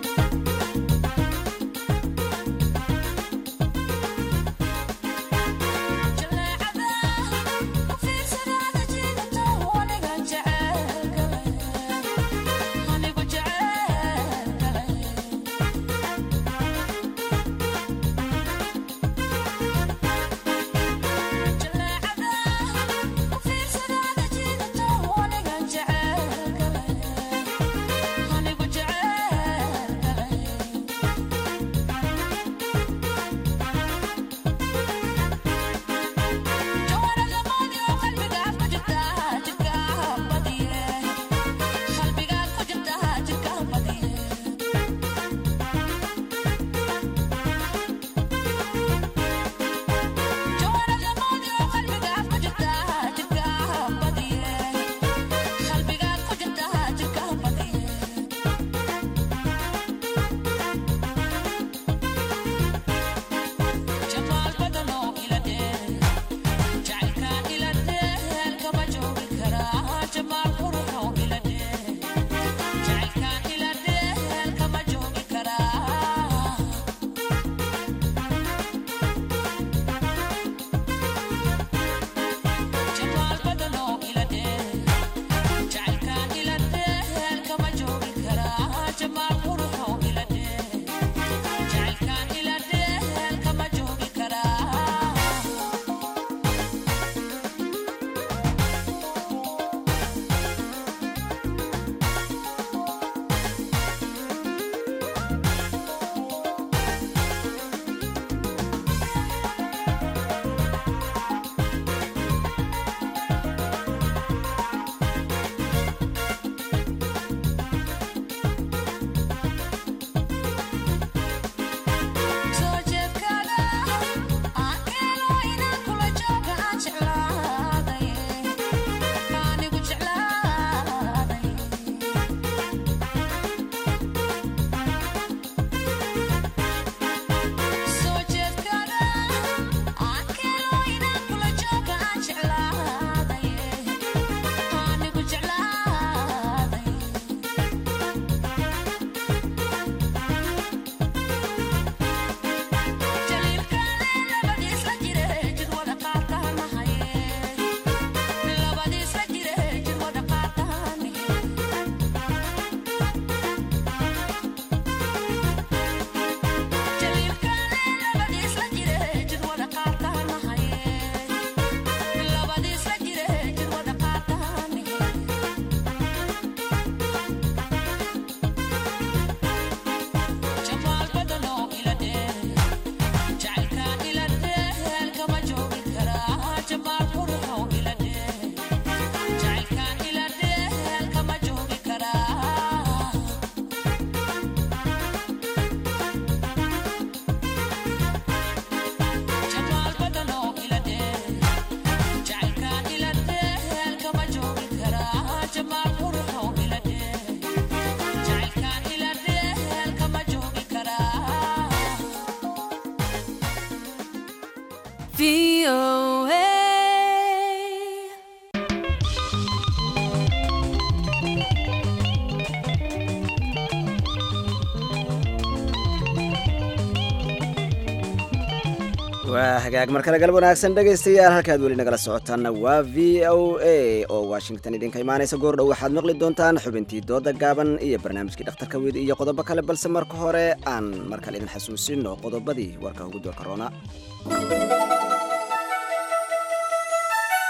waa hagaag mar kale galab wanaagsan dhegaystayaal halkaad weli nagala socotaanna waa v o a oo washington idinka imaanaysa goordhow waxaad maqli doontaan xubintii dooda gaaban iyo barnaamijkii dhakhtarka weyd iyo qodobo kale balse marka hore aan mar kale idin xasuusino qodobadii warka ugu doorka roona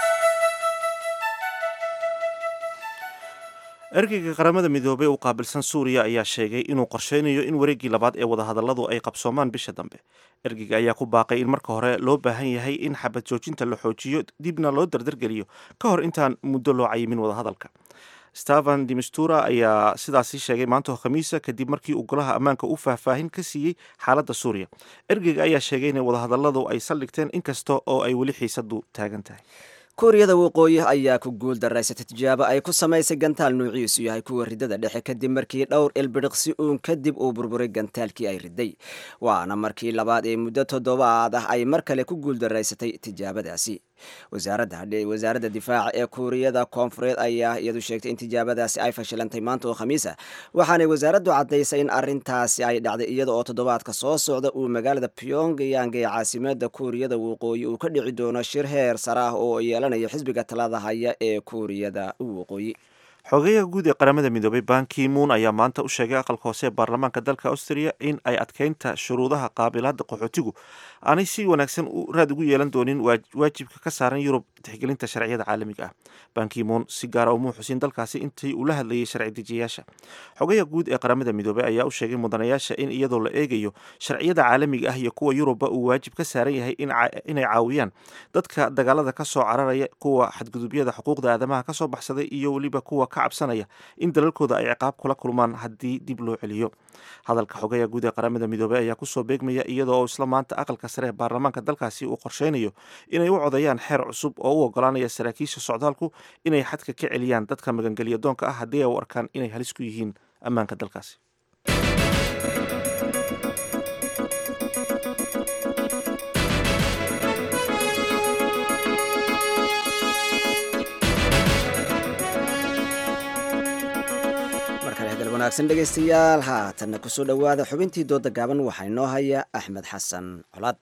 ergeyga qaramada midoobey u qaabilsan suuriya ayaa sheegay inuu qorsheynayo in wareeggii labaad ee wadahadalladu ay qabsoomaan bisha dambe ergeyga ayaa ku baaqay in marka hore loo baahan yahay in xabad joojinta la xoojiyo dibna loo dardargeliyo ka hor intaan muddo loo cayimin wadahadalka stefan dimistura ayaa sidaasi sheegay maanta oo khamiisa kadib markii uu golaha ammaanka u faahfaahin ka siiyey xaaladda suuriya ergeyga ayaa sheegay in wadahadalladu ay saldhigteen inkasta oo ay weli xiisadu taagan tahay kuuriyada waqooyi ayaa ku guul daraysatay tijaabo ay ku samaysay gantaal nuuciisu yahay kuwa ridada dhexe kadib markii dhowr ilbidhiqsi uun kadib uu burburay gantaalkii ay riday waana markii labaad ee muddo toddobaad ah ay mar kale ku guul daraysatay tijaabadaasi wasaaradda difaaca ee kuuriyada koonfureed ayaa iyadu sheegtay in tijaabadaasi ay fashilantay maanta oo khamiisa waxaanay wasaaraddu caddaysay in arintaasi ay dhacday iyada oo toddobaadka soo socda uu magaalada pyongyang ee caasimada kuuriyada waqooyi uu ka dhici doono shir heer sare ah oo yeelanayo xisbiga talada haya ee kuuriyada waqooyi xogeyaha guud ee qaramada midoobay ban kimuun ayaa maanta u sheegay aqalka hoose ee baarlamaanka dalka austria in ay adkeynta shuruudaha qaabilaada qaxootigu aanay si wanaagsan raad ugu yeelan doonin waajibka ka saaran yurub tixgelinta sharciyada caalamiga ah ban kimuun si gaara umuu xusin dalkaasi intii uu la hadlayay sharci dejiyayaasha xogayaha guud ee qaramada midoobey ayaa u sheegay mudanayaasha in iyadoo la eegayo sharciyada caalamiga ah iyo kuwa yurubba uu waajib ka saaran yahay inay caawiyaan dadka dagaalada ka soo cararaya kuwa xadgudubyada xuquuqda aadamaha kasoo baxsaday iyo weliba kuwa ka cabsanaya in dalalkooda ay ciqaab kula kulmaan haddii dib loo celiyo hadalka xogayaha guud ee qaramada midoobey ayaa kusoo beegmaya iyadoo isla maanta aqalka sare ee baarlamaanka dalkaasi uu qorsheynayo inay u codayaan xeer cusub oo u ogolaanaya saraakiisha socdaalku inay xadka ka celiyaan dadka magangelya doonka ah haddii ay u arkaan inay halis ku yihiin ammaanka dalkaasi wanaagsan dhegaystayaal haatanna kusoo dhowaada xubintii dooda gaaban waxaa inoo haya axmed xasan colaad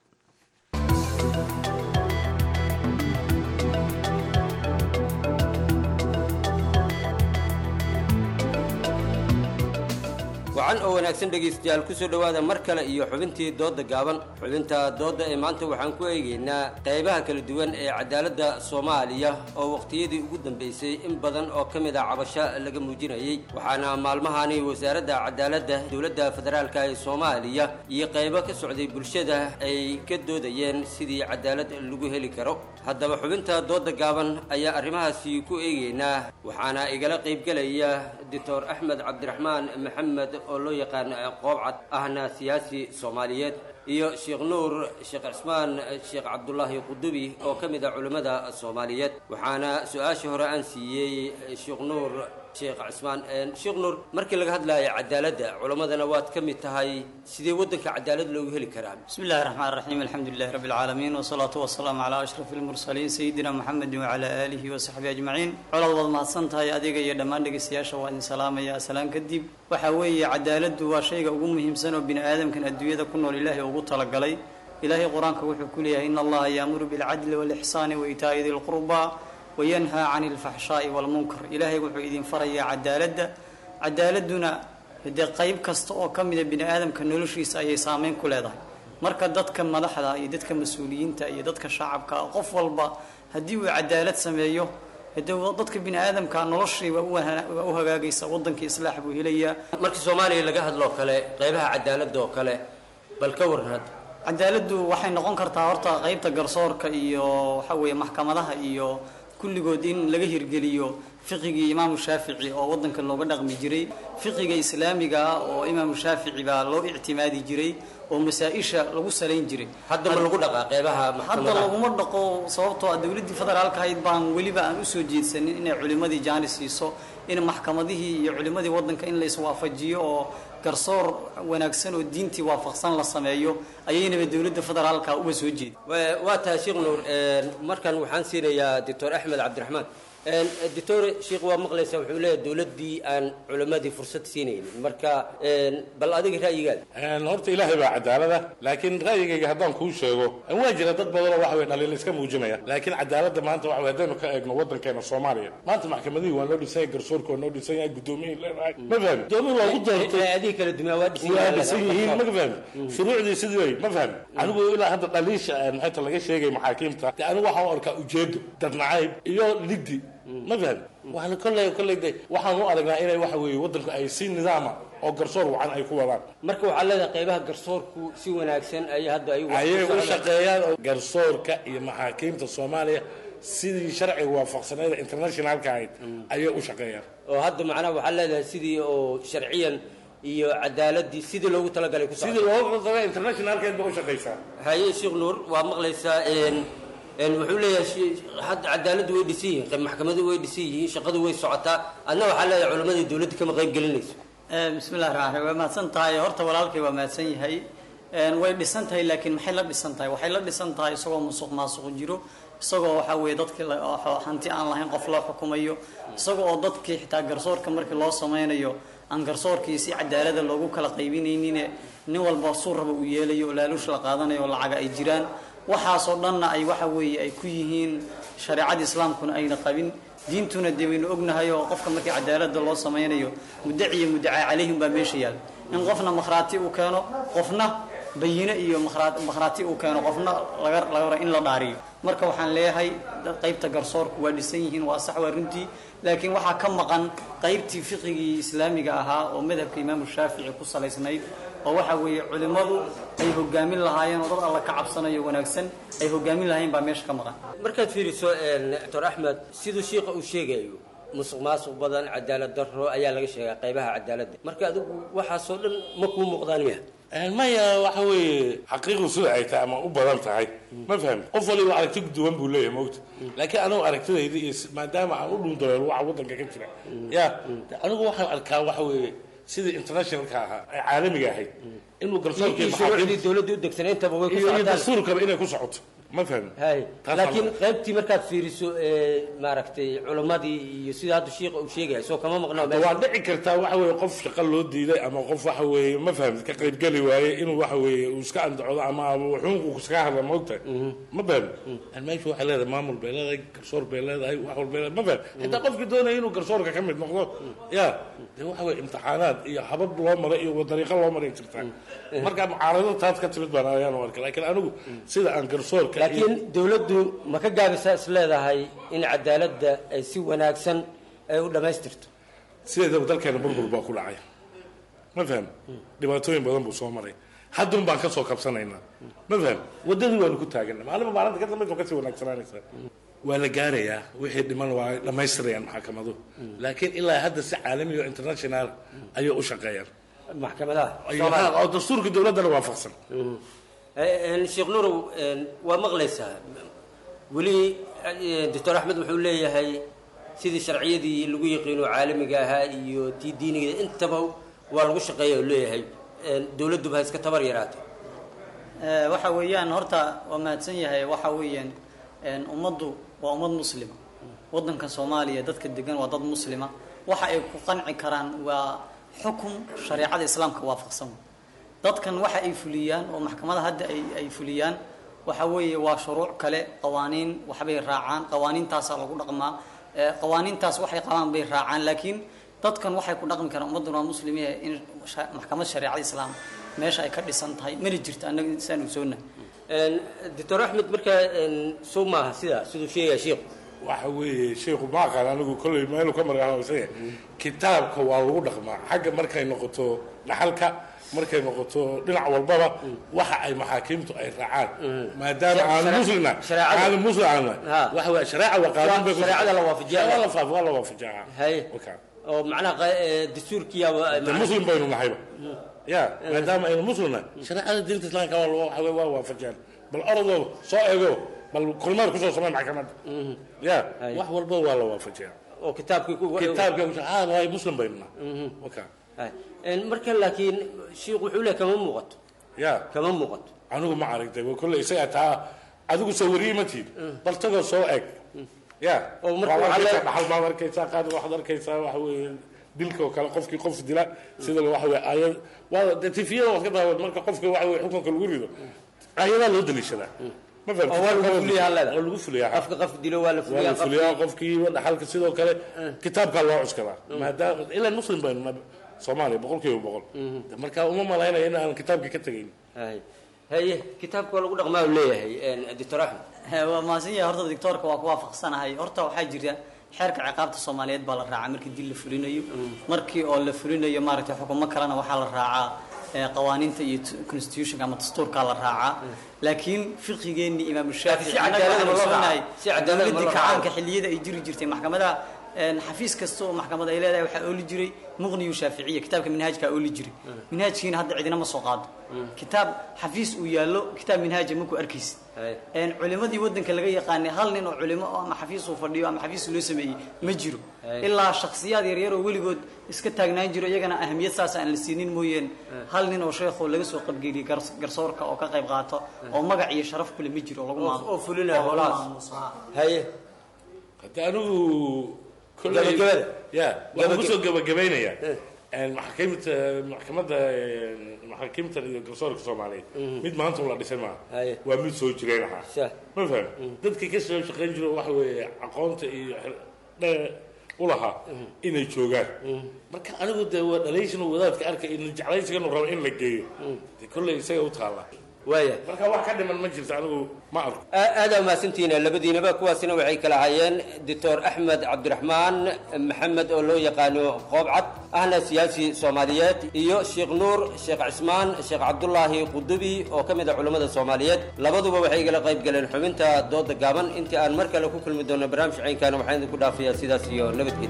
wacan oo wanaagsan dhegaystayaal kusoo dhowaada mar kale iyo xubintii doodda gaaban xubinta doodda ee maanta waxaan ku eegaynaa qaybaha kala duwan ee cadaaladda soomaaliya oo waqtiyadii ugu dambaysay in badan oo ka mid a cabasho laga muujinayey waxaana maalmahani wasaaradda cadaaladda dowladda federaalka ee soomaaliya iyo qaybo ka socday bulshada ay ka doodayeen sidii cadaalad lagu heli karo haddaba xubinta doodda gaaban ayaa arrimahaasi ku eegaynaa waxaana igala qaybgelaya doctor axmed cabdiraxmaan maxamed oo loo yaqaan qoobcad ahna siyaasi soomaaliyeed iyo sheekh nuur sheekh cismaan sheekh cabdulaahi qudubi oo ka mid ah culimmada soomaaliyeed waxaana su-aashii hore aan siiyey sheekh nuur sheekh cismaan sheekh nuur markii laga hadlayo cadaaladda culammadana waad ka mid tahay sidee waddanka cadaalad loogu heli karaa بسم الله الرحمن الرحيم الحمد لله رب العالمين والصلاة والسلام على أشرف المرسلين سيدنا محمد وعلى آله وصحبه أجمعين colaad waad mahadsan tahay adiga iyo dhammaan dhegeystayaasha waa idin salaamaya salaan kadib waxa weeye cadaaladdu waa shayga ugu muhiimsan oo bini aadamkan adduunyada ku nool ilaahay ugu talagalay ilaahay qur-aanka wuxuu ku leeyahay in allaha yaamuru bilcadli walixsaani waitaa'i di lqurba wayanhaa cani alfaxshaa'i walmunkar ilaahay wuxuu idin farayaa cadaaladda cadaaladduna dee qayb kasta oo ka mida bini aadamka noloshiisa ayay saameyn ku leedahay marka dadka madaxda iyo dadka mas-uuliyiinta iyo dadka shacabka qof walba haddii uu cadaalad sameeyo de dadka bini aadamka noloshii waa u hagaagaysa wadankii islaax buu helayaa markii soomaaliya laga hadloo kale qaybaha cadaaladda oo kale bal ka waran hadda cadaaladdu waxay noqon kartaa horta qaybta garsoorka iyo waxa weeye maxkamadaha iyo kulligood in laga hirgeliyo fiqigii imaamu shaafici oo wadanka looga dhaqmi jiray fiqiga islaamiga ah oo imaamu shaafici baa loo ictimaadi jiray oo masaa-isha lagu salayn jiray hadda ma lagu dhaqaa qeybaha hadda maxkamadaha laguma dhaqo sababtoo ah dowladdii federaalka ahayd baan weliba aan usoo jeedsanin inay culimadii jaani siiso in maxkamadihii iyo culimadii wadanka in la iswaafajiyo oo garsoor wanaagsan oo diintii waafaqsan la sameeyo ayaynaba dowladda federaalka uga soo jeedi Wa- waa tahay sheekh nuur markan waxaan siinayaa doctor axmed cabdiraxmaan doctor sheekh waa maqlaysa wuxuu leeyahay dowladdii aan culimmadii fursad siinaynin marka bal adiga ra'yigaada horta ilaahay baa cadaalada laakiin ra'yigayga haddaan kuu sheego waa jira dad badanoo waxa way dhaliil iska muujinaya laakiin cadaaladda maanta waxa way haddaynu ka eegno waddankeena soomaaliya maanta maxkamadihii waa noo dhisan yahay garsoorka waa noo dhisan yahay gudoomiyihii leedahay ma fahmi doomihi loogu doortay adiga kala dumaa waa dhisan waa yihiin. dhisan yihiin ma fahmi shuruucdii sidii way ma fahmi anigu ilaa hadda dhaliisha maxayta laga sheegay maxaakiimta de anigu waxaan u arkaa ujeedo dad nacayb iyo liddi ma fahmi waxaan kolley kolley de waxaan u aragnaa inay waxa weeye waddanku ay si nidaama oo garsoor wacan ay ku wadaan marka waxaa leedahay qaybaha garsoorku si wanaagsan ay hadda ay ayay u shaqeeyaan oo garsoorka iyo maxaakiimta soomaaliya sidii sharciga waafaqsaneeda internationalka ahayd ayay u shaqeeyaan oo hadda macnaha waxaa leedahay sidii oo sharciyan iyo cadaaladii sidii loogu talagalay ku sidii loogu talagalay internationalkeed ba u shaqeysaa haye sheekh nuur waa maqlaysaa een een wuxuu leeyahay shi- hadda cadaaladdu way dhisan yihiin maxkamadu way dhisan yihiin shaqadu way socotaa adna waxaa leedahay culammadii dowladda kama qayb gelinayso bismillahi raxmaan raxiim waa mahadsan tahay horta walaalkay waa mahadsan yahay Een, way dhisan tahay laakiin maxay la dhisan tahay waxay la dhisan tahay isagoo musuq maasuq jiro isagoo waxaa weeye dadkii la- oo hanti aan lahayn qof loo xukumayo isagoo oo dadkii xitaa garsoorka markii loo sameynayo aan garsoorkii si cadaalada loogu kala qaybinaynin nin walba suu raba uu yeelayo oo laaluush la qaadanayo oo lacaga ay jiraan waxaasoo dhanna ay waxa weeye ay ku yihiin shareecada islaamkuna ayna qabin diintuna dee waynu ognahay oo qofka markii cadaalada loo sameynayo mudaci iyo mudacaa calayhim baa meesha yaal in qofna makhraati uu keeno qofna bayine iyo makhraa- makhraati uu keeno qofna laga laga rabo in la dhaariyo marka waxaan leeyahay dad qaybta garsoorku waa dhisan yihiin waa sax waa runtii laakiin waxaa ka maqan qaybtii fiqigii islaamiga ahaa oo madhabka imaamu shaafici ku salaysnayd oo waxa weeye culimmadu ay hogaamin lahaayeen oo dad alla ka cabsanayo wanaagsan ay hogaamin lahaayeen baa meesha ka maqan markaad fiiriso een, doctor axmed siduu shiika uu sheegayo musuq maasuq badan cadaalad darro ayaa laga sheegaa qaybaha cadaaladda marka adigu waxaasoo dhan ma kuu muuqdaan miya maya waxa weeye xaqiiqdu sida ay tahay ama u badan tahay ma fahmi qof waliba aragti duwan buu leeyahay mogta laakiin anigu aragtidayda iyo s- maadaama aan u dhundareelo waxa waddanka ka jira ya de anigu waxaan arkaa waxa weeye sidii internationalka ahaa ee caalamiga ahayd inuu garsoorka iyo shuruucdii dowladda u degsanay intaba way ku iyo iyo socotaan dastuurkaba inay ku socoto ma fahmi hay Taas laakiin waa- qaybtii markaad fiiriso ee, maaragtay culimmadii iyo sida hadda shiika uu sheegaya soo kama maqnaa waa dhici kartaa waxa weeye qof shaqo loo diiday ama qof waxa weeye ma fahamid ka qaybgeli waaye inuu waxa weeye uu iska andacodo ama wuxuunku iskaga hadla moogtahay ma fahmi meesha waxay leedahay maamul bay leedahay garsoor bay leedahay wax walbay leedahay ma fahmi xitaa qofkii doonaya inuu garsoorka ka mid noqdo ya de waxa weeye imtixaanaad iyo habab loo maray iyo dariiqo loo maray jirtaa marka mucaarado taas ka timid baan ayaan u arkay laakiin anigu sida aan garsoorka iyo- laakiin dowladdu ma ka gaabisaa is leedahay in cadaaladda ay si wanaagsan ay u dhammaystirto sideedaba dalkeena burbur baa ku dhacay ma faham dhibaatooyin badan buu soo maray haddun baan ka soo kabsanaynaa ma faham waddadii waanu ku taagana maalinba maalinta ka dambaysa kasii wanaagsanaanaysaa waa la gaarayaa wixii dhiman waa ay dhammaystirayaan maxkamadu laakiin ilaa hadda si caalami oo international ayay u shaqeeyaan maxkamadaha Ay- oo dastuurka dowladdana waafaqsan Een, sheekh nuurow een, waa maqlaysaa weli een, doctor axmed wuxuu leeyahay sidii sharciyadii lagu yaqiino caalamiga ahaa iyo tii diiniga intaba waa lagu shaqeeya uu leeyahay Een, dowladduba ha iska tabar yaraato Eh, waxa weeyaan horta waa mahadsan yahay waxa weeyaan een, ummaddu waa ummad muslima waddanka soomaaliya dadka degan waa dad muslima waxa ay ku qanci karaan waa xukun shareecada islaamka waafaqsan dadkan waxa ay fuliyaan oo maxkamada hadda ay ay fuliyaan waxa weeye waa shuruuc kale qawaaniin waxbay raacaan qawaaniintaasaa lagu dhaqmaa Eh, qawaaniintaas waxay qabaan bay raacaan laakiin dadkan waxay ku dhaqmi karaan ummadduna waa muslimiin in sha- maxkamad shareecada islaam meesha ay ka dhisan tahay mana jirto annaga insaan ogsoonna Een, doctor axmed markaa een, soo maaha sidaa siduu sheegaya sheekhu waxa weeye sheekhu ma aqaan anigu kolley meelu ka margaanaysan kitaabka waa lagu dhaqmaa xagga markay noqoto dhaxalka markay noqoto dhinac walbaba waxa ay maxaakiimtu ay raacaan maadaama aan Share- muslina shareecada. aan muslim aan Ha. waxa weeye shareeca waa qaadan bay ku- shareecada la waafajiyaa. waa la faaf waa la waafajiyaa hay Wakaa. oo macnaha qa- ee, dastuurkiyaaba de muslim baynu nahayba ya maadaama aynu muslimna shareecada diinta islaamka waa waxa weeye waa waafajiyaan bal orodoo soo eego bal kulmaad kusoo samay maxkamadda ya wax walba waa la waafajiyaa oo kitaabkii ku kitaabka ah waay muslim baynu nahay wakaa Hay. Een, marka laakiin sheekhu wuxuu leeyahay kama muuqato ya kama muuqato anigu ma aragtay waa kolley isaga taa adigu soo wariyey ma tiid bal tagoo soo eg ya Oo marka Waa waxaa arkaysaa le- dhaxal baad arkaysaa qaad waxaad arkaysaa waxa weeye dilka oo kale qofkii qof dila sida waxa weeye ayad waa de tifiyada waad ka daawad marka qofka waxa weeye xukunka lagu rido ayadaa loo daliishadaa ma fahamtid? oo waa lagu fuliyaa leeda waa lagu fuliyaa qofka qof dilo waa la waa fuliyaa la fuliyaa qofkii dhaxalka sidoo kale kitaabkaa loo cuskadaa maadaama ilaa muslim baynu nahay soomaaliya boqol kiiba boqol marka uma malaynaya in aan kitaabka ka tegayn hay haye kitaabka waa lagu dhaqmaa uu leeyahay een, doctor axmed He, waa mahadsan yahay horta doctoorka waa ku waafaqsanahay horta waxaa jira xeerka ciqaabta soomaaliyeed baa la raacaa markii dil la fulinayo markii oo la fulinayo maaragtay xukumo kalena waxaa la raacaa ee, qawaaniinta iyo t- constitutionka ama dastuurkaa la raacaa laakiin fiqigeenii imaamu shaafici si annaga cadaalad waxaan ma loo ogsoonahay raaco? Si cadaalad ma loo dowladii raaco? kacaanka xilliyada ay jiri jirtay maxkamadaha een, xafiis kasta oo maxkamad ay leedahay waxaa ooli jiray muqniyu shaaficiya kitaabka minhaajkaa ooli jiray minhaajkiina hadda cidina ma soo qaado kitaab xafiis uu yaallo kitaab minhaaja maku arkaysid een culimadii wadanka laga yaqaanay hal nin oo culimo oo ama xafiis uu fadhiyo ama xafiis loo sameeyey ma jiro ilaa shakhsiyaad yaryar oo weligood iska taagnaan jiro iyagana ahamiyad saas aan la siinin mooyeen hal nin oo sheekho laga soo qabgeliyey gars- garsoorka oo ka qayb qaato oo magac iyo sharaf kule ma jiro oo lagu maam- oo fulinaya oo lagu howlahaas. maamuuso. haye hadda anigu kolley- Gabagabada. ya waxaan Gabagab- kusoo gabagabaynaya maxaakiimta maxkamadda maxaakiimta iyo garsoorka soomaaliyeed mid maanta la dhisay maaha waa mid soo jireen ahaa ma faham dadkii ka soo shaqayn jiro waxa weeye aqoonta iyo xir- dhe- u lahaa inay joogaan marka anigu dee waa dhalayshan wadaadka arkay in jeclaysiganu rabo in la geeyo dee kolley isaga u taalla waaya marka wax ka dhiman ma jirto anigu ma arko aada umahadsantihiin labadiinaba kuwaasina waxay kala hayeen doctor axmed cabdiraxmaan maxamed oo loo yaqaano qoobcad ahna siyaasi soomaaliyeed iyo sheekh nuur sheekh cismaan sheekh cabdulaahi qudubi oo ka mid ah culammada soomaaliyeed labaduba waxay igala qayb galeen xubinta dooda gaaban intii aan mar kale ku kulmi doono barnaamij caynkaana waxaan idinku dhaafayaa sidaas iyo nabadgelyo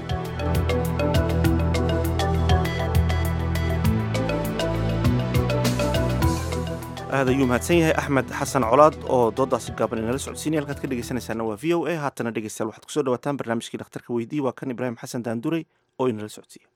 aad ayuu mahadsan yahay axmed xasan colaad oo doodaasi gaaban inala socodsiinaya halkaad ka dhegeysanaysaana waa v o a haatana dhegeystayaal waxaad kusoo dhawaataan barnaamijkii dhakhtarka weydii waa kan ibraahim xasan daanduray oo inala socodsiiya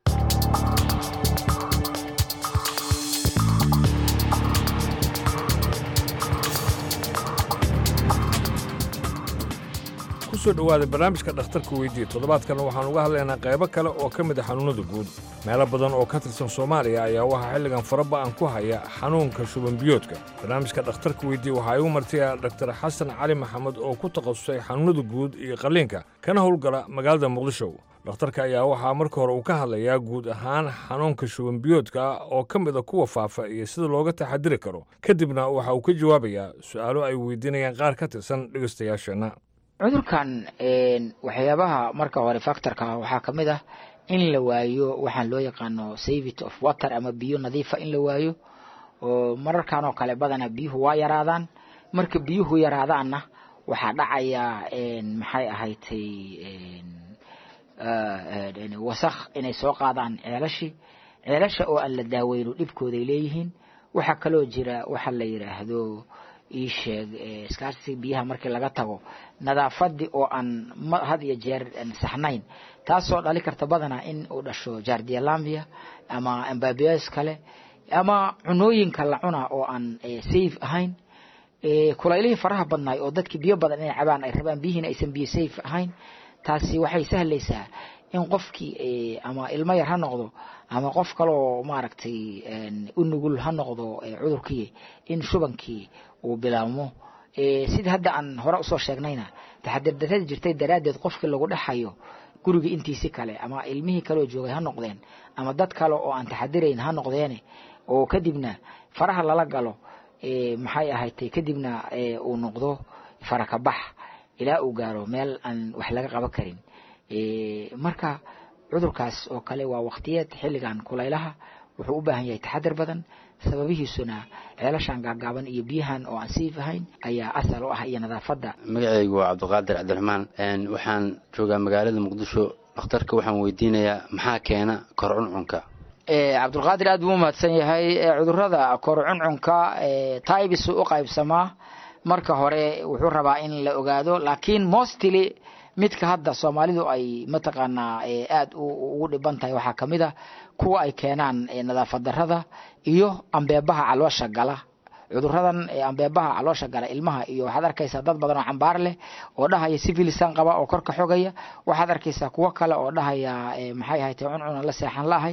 kusoo dhowaada barnaamijka dhakhtarka weydii toddobaadkan waxaan uga hadlaynaa qaybo kale oo ka mid a xanuunnada guud meelo badan oo ka tirsan soomaaliya ayaa waxaa xilligan faraba'an ku haya xanuunka shubanbiyoodka barnaamijka dhakhtarka weydii waxaa igu martiya dhaktar xasan cali maxamed oo ku takhasusay xanuunnada guud iyo qalliinka kana howlgala magaalada muqdisho dhakhtarka ayaa waxaa marka hore uu ka hadlayaa guud ahaan xanuunka shubanbiyoodka oo ka mid a kuwa faafa iyo sida looga taxadiri karo kadibna waxa uu ka jawaabayaa su'aalo ay weydiinayaan qaar ka tirsan dhegaystayaasheenna cudurkan een, waxyaabaha marka hore factorka waxaa ka mid ah in la waayo waxaan loo yaqaano savit of water ama biyo nadiifa in la waayo oo mararkan oo kale badana biyuhu waa yaraadaan marka biyuhu yaraadaanna waxaa dhacaya een, maxay ahaydtay een, ah, een, wasakh inay soo qaadaan ceelashii ceelasha oo aan la daaweyno dhibkooday leeyihiin waxaa kaloo jira waxa la yidhaahdo ii sheeg eh, scarcity biyaha markii laga tago nadaafadii oo aan ma- had iyo jeer aan saxnayn taasoo dhali karta badanaa in uu dhasho jardialambia ama ambabias kale ama cunooyinka la cuna oo aan eh, safe ahayn Eh, kulaylihii faraha badnaay oo dadkii biyo badan inay cabaan ay rabaan biyihiina aysan biyo safe ahayn taasi waxay sahlaysaa in qofkii eh, ama ilmo yar ha noqdo ama qof kaloo maaragtay een, u nugul ha noqdo eh, cudurkii in shubankii uu bilaabmo Eh, sida hadda aan hore usoo sheegnayna taxadir darrada jirtay daraaddeed qofkii lagu dhexayo guriga intiisi kale ama ilmihii kaloo joogay ha noqdeen ama dad kale oo aan taxadirayn ha noqdeene oo kadibna faraha lala galo eh, maxay ahaydtay kadibna eh, uu noqdo farakabax ilaa uu gaaro meel aan wax laga qaban karin Eh, marka cudurkaas oo kale waa waqtiyeed xilligan kulaylaha wuxuu u baahan yahay taxadar badan sababihiisuna ceelashan gaagaaban iyo biyahan oo aan siif ahayn ayaa asal u ah iyo nadaafadda magacaygu waa cabdiqaadir cabdiraxmaan een, waxaan joogaa magaalada muqdisho dhakhtarka waxaan weydiinayaa maxaa keena kor cuncunka Eh, cabdulqaadir aad buu u mahadsan yahay Eh, cudurrada kor cuncunka eh, taibis u qaybsamaa marka hore wuxuu rabaa in la ogaado laakiin mostly midka hadda soomaalidu ay mataqaanaa eh, aad u- ugu dhiban tahay waxaa kamid a kuwa ay keenaan eh, nadaafad darrada iyo ambeebaha caloosha gala cuduradan eh, ambeebaha caloosha gala ilmaha iyo waxaad arkaysaa dad badan oo cambaar leh oo dhahaya sivilisan qaba oo korka xogaya waxaad arkaysaa kuwo kale oo dhahaya eh, maxay ahayd cuncuna la seexan laahay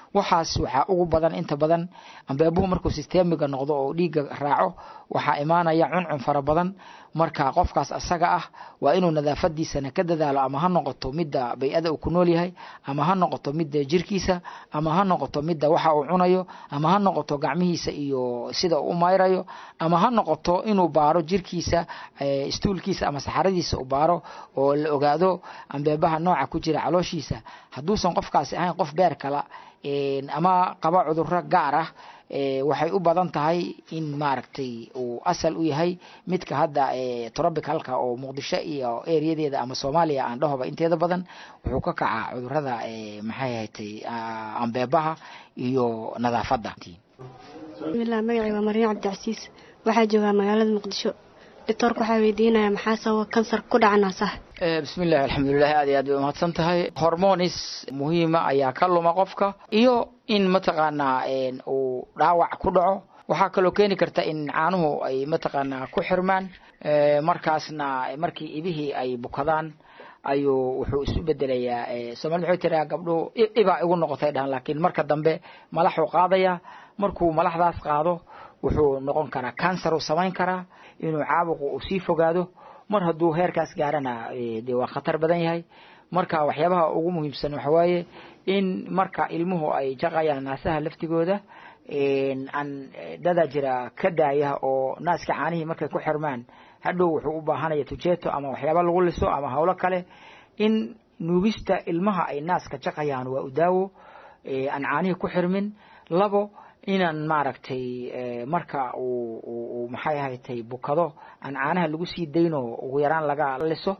waxaas waxaa ugu badan inta badan ambeebuhu markuu sistemiga noqdo oo dhiigga raaco waxaa imaanaya cuncun fara badan marka qofkaas asaga ah waa inuu nadaafadiisana ka dadaalo ama ha noqoto midda bay-ada uu ku nool yahay ama ha noqoto midda jirkiisa ama ha noqoto midda waxa uu cunayo ama ha noqoto gacmihiisa iyo sida uu u mayrayo ama ha noqoto inuu baaro jirkiisa istuulkiisa ama saxaradiisa u baaro oo la ogaado ambeebaha nooca ku jira calooshiisa hadduusan qofkaasi ahayn qof beer kala ama qaba cudurro gaar ah waxay u badan tahay in maaragtay uu asal u yahay midka hadda trobicalka oo muqdisho iyo ereyadeeda ama soomaaliya aan dhahoba inteeda badan wuxuu ka kacaa cudurada maxay ahatay ambeebaha iyo nadaafadda bismilah magacay waa maryan cabdicasiis waxaa joogaa magaalada muqdisho doctoorka waxaa weydiinaya maxaa sababa kansar ku dhaca naasaha bismillahi alxamdulilahi aad iyo aad bay umahadsan tahay hormonis muhiima ayaa ka luma qofka iyo in mataqaanaa uu dhaawac ku dhaco waxaa kaloo keeni karta in caanuhu ay mataqaanaa ku xirmaan markaasna markii ibihii ay bukadaan ayuu wuxuu isu bedelayaa soomali maxay tiraa gabdhuhu ibaa igu noqotay dhahan laakiin marka dambe malaxuu qaadaya markuu malaxdaas qaado wuxuu noqon karaa cancer uu samayn karaa inuu caabuqu uu sii fogaado mar hadduu heerkaas gaarana dee waa khatar badan yahay marka waxyaabaha ugu muhiimsan waxa waaye in marka ilmuhu ay jaqayaan naasaha laftigooda aan dadaa jira ka daaya oo naaska caanihii markay ku xirmaan hadhow wuxuu u baahanaya tujeeto ama waxyaaba lagu liso ama howlo kale in nuugista ilmaha ay naaska jaqayaan waa u daawo aan caanihii ku xirmin labo inaan maaragtay marka uu maxay ahatay bukado aan caanaha lagu sii dayno ugu yaraan laga liso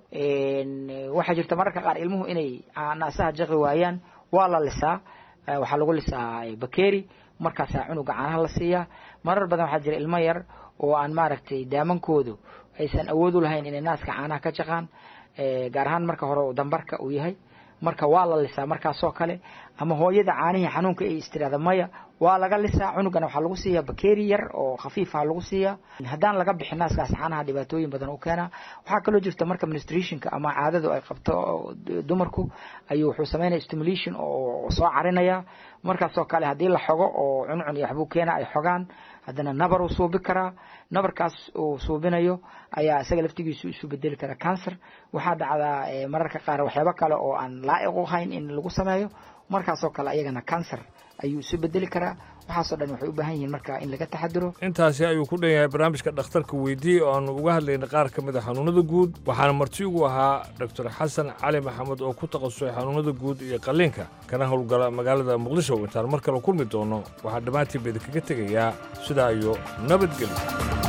waxaa jirta mararka qaar ilmuhu inay naasaha jaqi waayaan waa la lisaa waxaa lagu lisaa bakeri markaasaa cunuga caanaha la siiyaa marar badan waxaa jira ilmo yar oo aan maaragtay daamankoodu aysan awood u lahayn inay naaska caanaha ka jaqaan gaar ahaan marka hore dambarka uu yahay marka waa la lisaa markaasoo kale ama hooyada caanihii xanuunka ay istiraada maya waa laga lisaa cunugana waxaa lagu siiyaa bakeri yar oo khafiifa lagu siiyaa haddaan laga bixin naaskaas caanaha dhibaatooyin badan u keenaa waxaa kaloo jirta marka ministrationka ama caadadu ay qabto dumarku ayuu wuxuu sameynaya stimulation oo soo carinaya markaasoo kale haddii la xogo oo cuncun iyo waxbuu keena ay xogaan haddana nabar uu suubi karaa nabarkaas uu suubinayo ayaa isaga laftigiisu isu bedeli karaa cancer waxaa dhacdaa mararka qaar waxyaabo kale oo aan laa'iq u hayn in lagu sameeyo markaasoo kale ayagana cancer ayuu isu bedeli karaa waxaasoo dhan waxay u baahan yihiin marka in laga taxadiro intaasi ayuu ku dhan yahay barnaamijka dhakhtarka weydii oo aanu uga hadlaynay qaar ka mid a xanuunada guud waxaana marti ugu ahaa doctor xasan cali maxamed oo ku takhasusay xanuunada guud iyo qalliinka kana howlgala magaalada muqdisho intaan mar kale kulmi doono waxaa dhammaantiin ba idinkaga tegayaa sidaa iyo nabadgelyo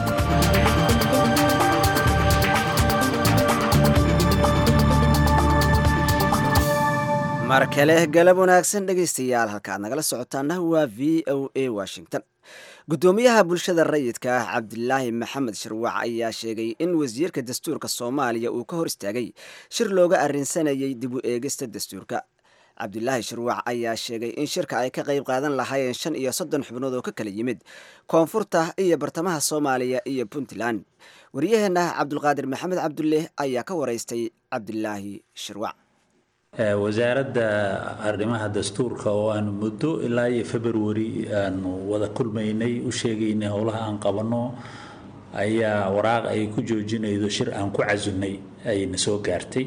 mar kale galab wanaagsan dhegaystayaal halkaad nagala socotaana waa v o a washington guddoomiyaha bulshada rayidka ah cabdilaahi maxamed shirwac ayaa sheegay in wasiirka dastuurka soomaaliya uu ka hor istaagay shir looga arrinsanayay dib u eegista dastuurka cabdilaahi shirwac ayaa sheegay in shirka ay ka qayb qaadan lahaayeen shan iyo soddon xubnood oo ka kala yimid koonfurta iyo bartamaha soomaaliya iyo puntland waryaheena cabdulqaadir maxamed cabdulle ayaa ka waraystay cabdilaahi shirwac wasaaradda arrimaha dastuurka oo aanu muddo ilaa iyo february aanu wada kulmaynay u sheegaynay howlaha aan qabanno ayaa waraaq ay ku joojinaydo shir aan ku casunnay ayna soo gaartay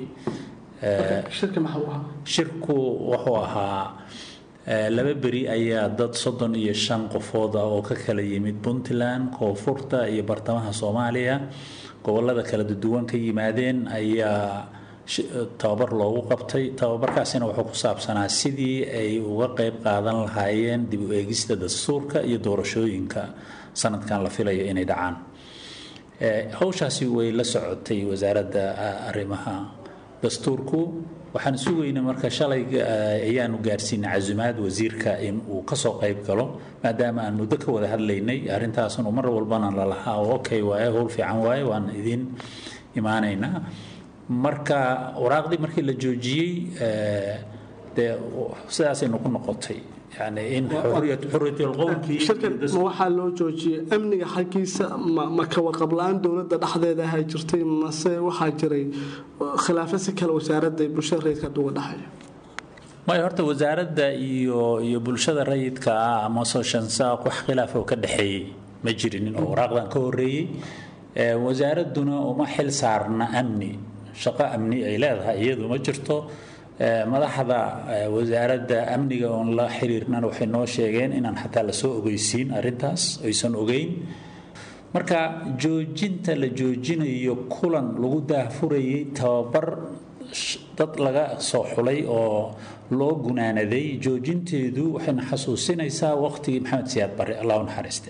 shirku wuxuu ahaa laba beri ayaa dad soddon iyo shan qofood ah oo ka kala yimid puntland koonfurta iyo bartamaha soomaaliya gobollada kala duwan ka yimaadeen ayaa tababar loogu qabtay tababarkaasina wuxuu ku saabsanaa sidii ay uga qeyb qaadan lahaayeen dib u eegista dastuurka iyo doorashooyinka sanadkan la filayo inay dhacaan howshaasi way la socotay wasaaradda arrimaha dastuurku waxaan sugaynay marka shalay ayaanu gaarsiinay casumaad wasiirka in uu kasoo qeyb galo maadaama aan muddo ka wada hadlaynay arrintaasnu mar walbana lalahaa oo okay waaye howl fiican waaye waan idin imaanaynaa marka waraaqdii markii la joojiyey dee sidaasaynu ku noqotay yani in shirkan ma waxaa loo joojiyey amniga xaggiisa ma ka warqab la-aan dowladda dhexdeeda ahay jirtay mase waxaa jiray khilaafo si kale wasaaradda bulshada rayidka uga dhexeeya maya horta wasaaradda iyo iyo bulshada rayidka ah ama sooshansaaq wax khilaaf oo ka dhexeeyey ma jirinin oo waraaqdan ka horreeyey wasaaradduna uma xil saarna amni shaqo amni ay leedahay iyadu ma jirto madaxda wasaaradda amniga oon la xiriirnan waxay noo sheegeen inaan xataa lasoo ogeysiin arrintaas aysan ogeyn marka joojinta la joojinayo kulan lagu daahfurayay tababar dad laga soo xulay oo loo gunaanaday joojinteedu waxayna xasuusinaysaa waqtigii maxamed siyaad barre allah u naxariiste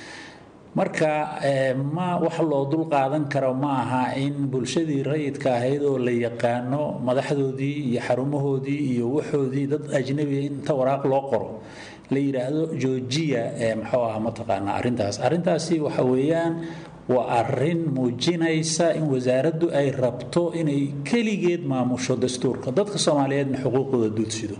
marka ma wax loo dul qaadan karo ma aha in bulshadii rayidka ahayd oo la yaqaano madaxdoodii iyo xarumahoodii iyo waxoodii dad ajnabiga inta waraaq loo qoro la yidhaahdo joojiya muxuu aha mataqaanaa arrintaas arrintaasi waxa weeyaan waa arrin muujinaysa in wasaaraddu ay rabto inay keligeed maamusho dastuurka dadka soomaaliyeedna xuquuqdooda duudsido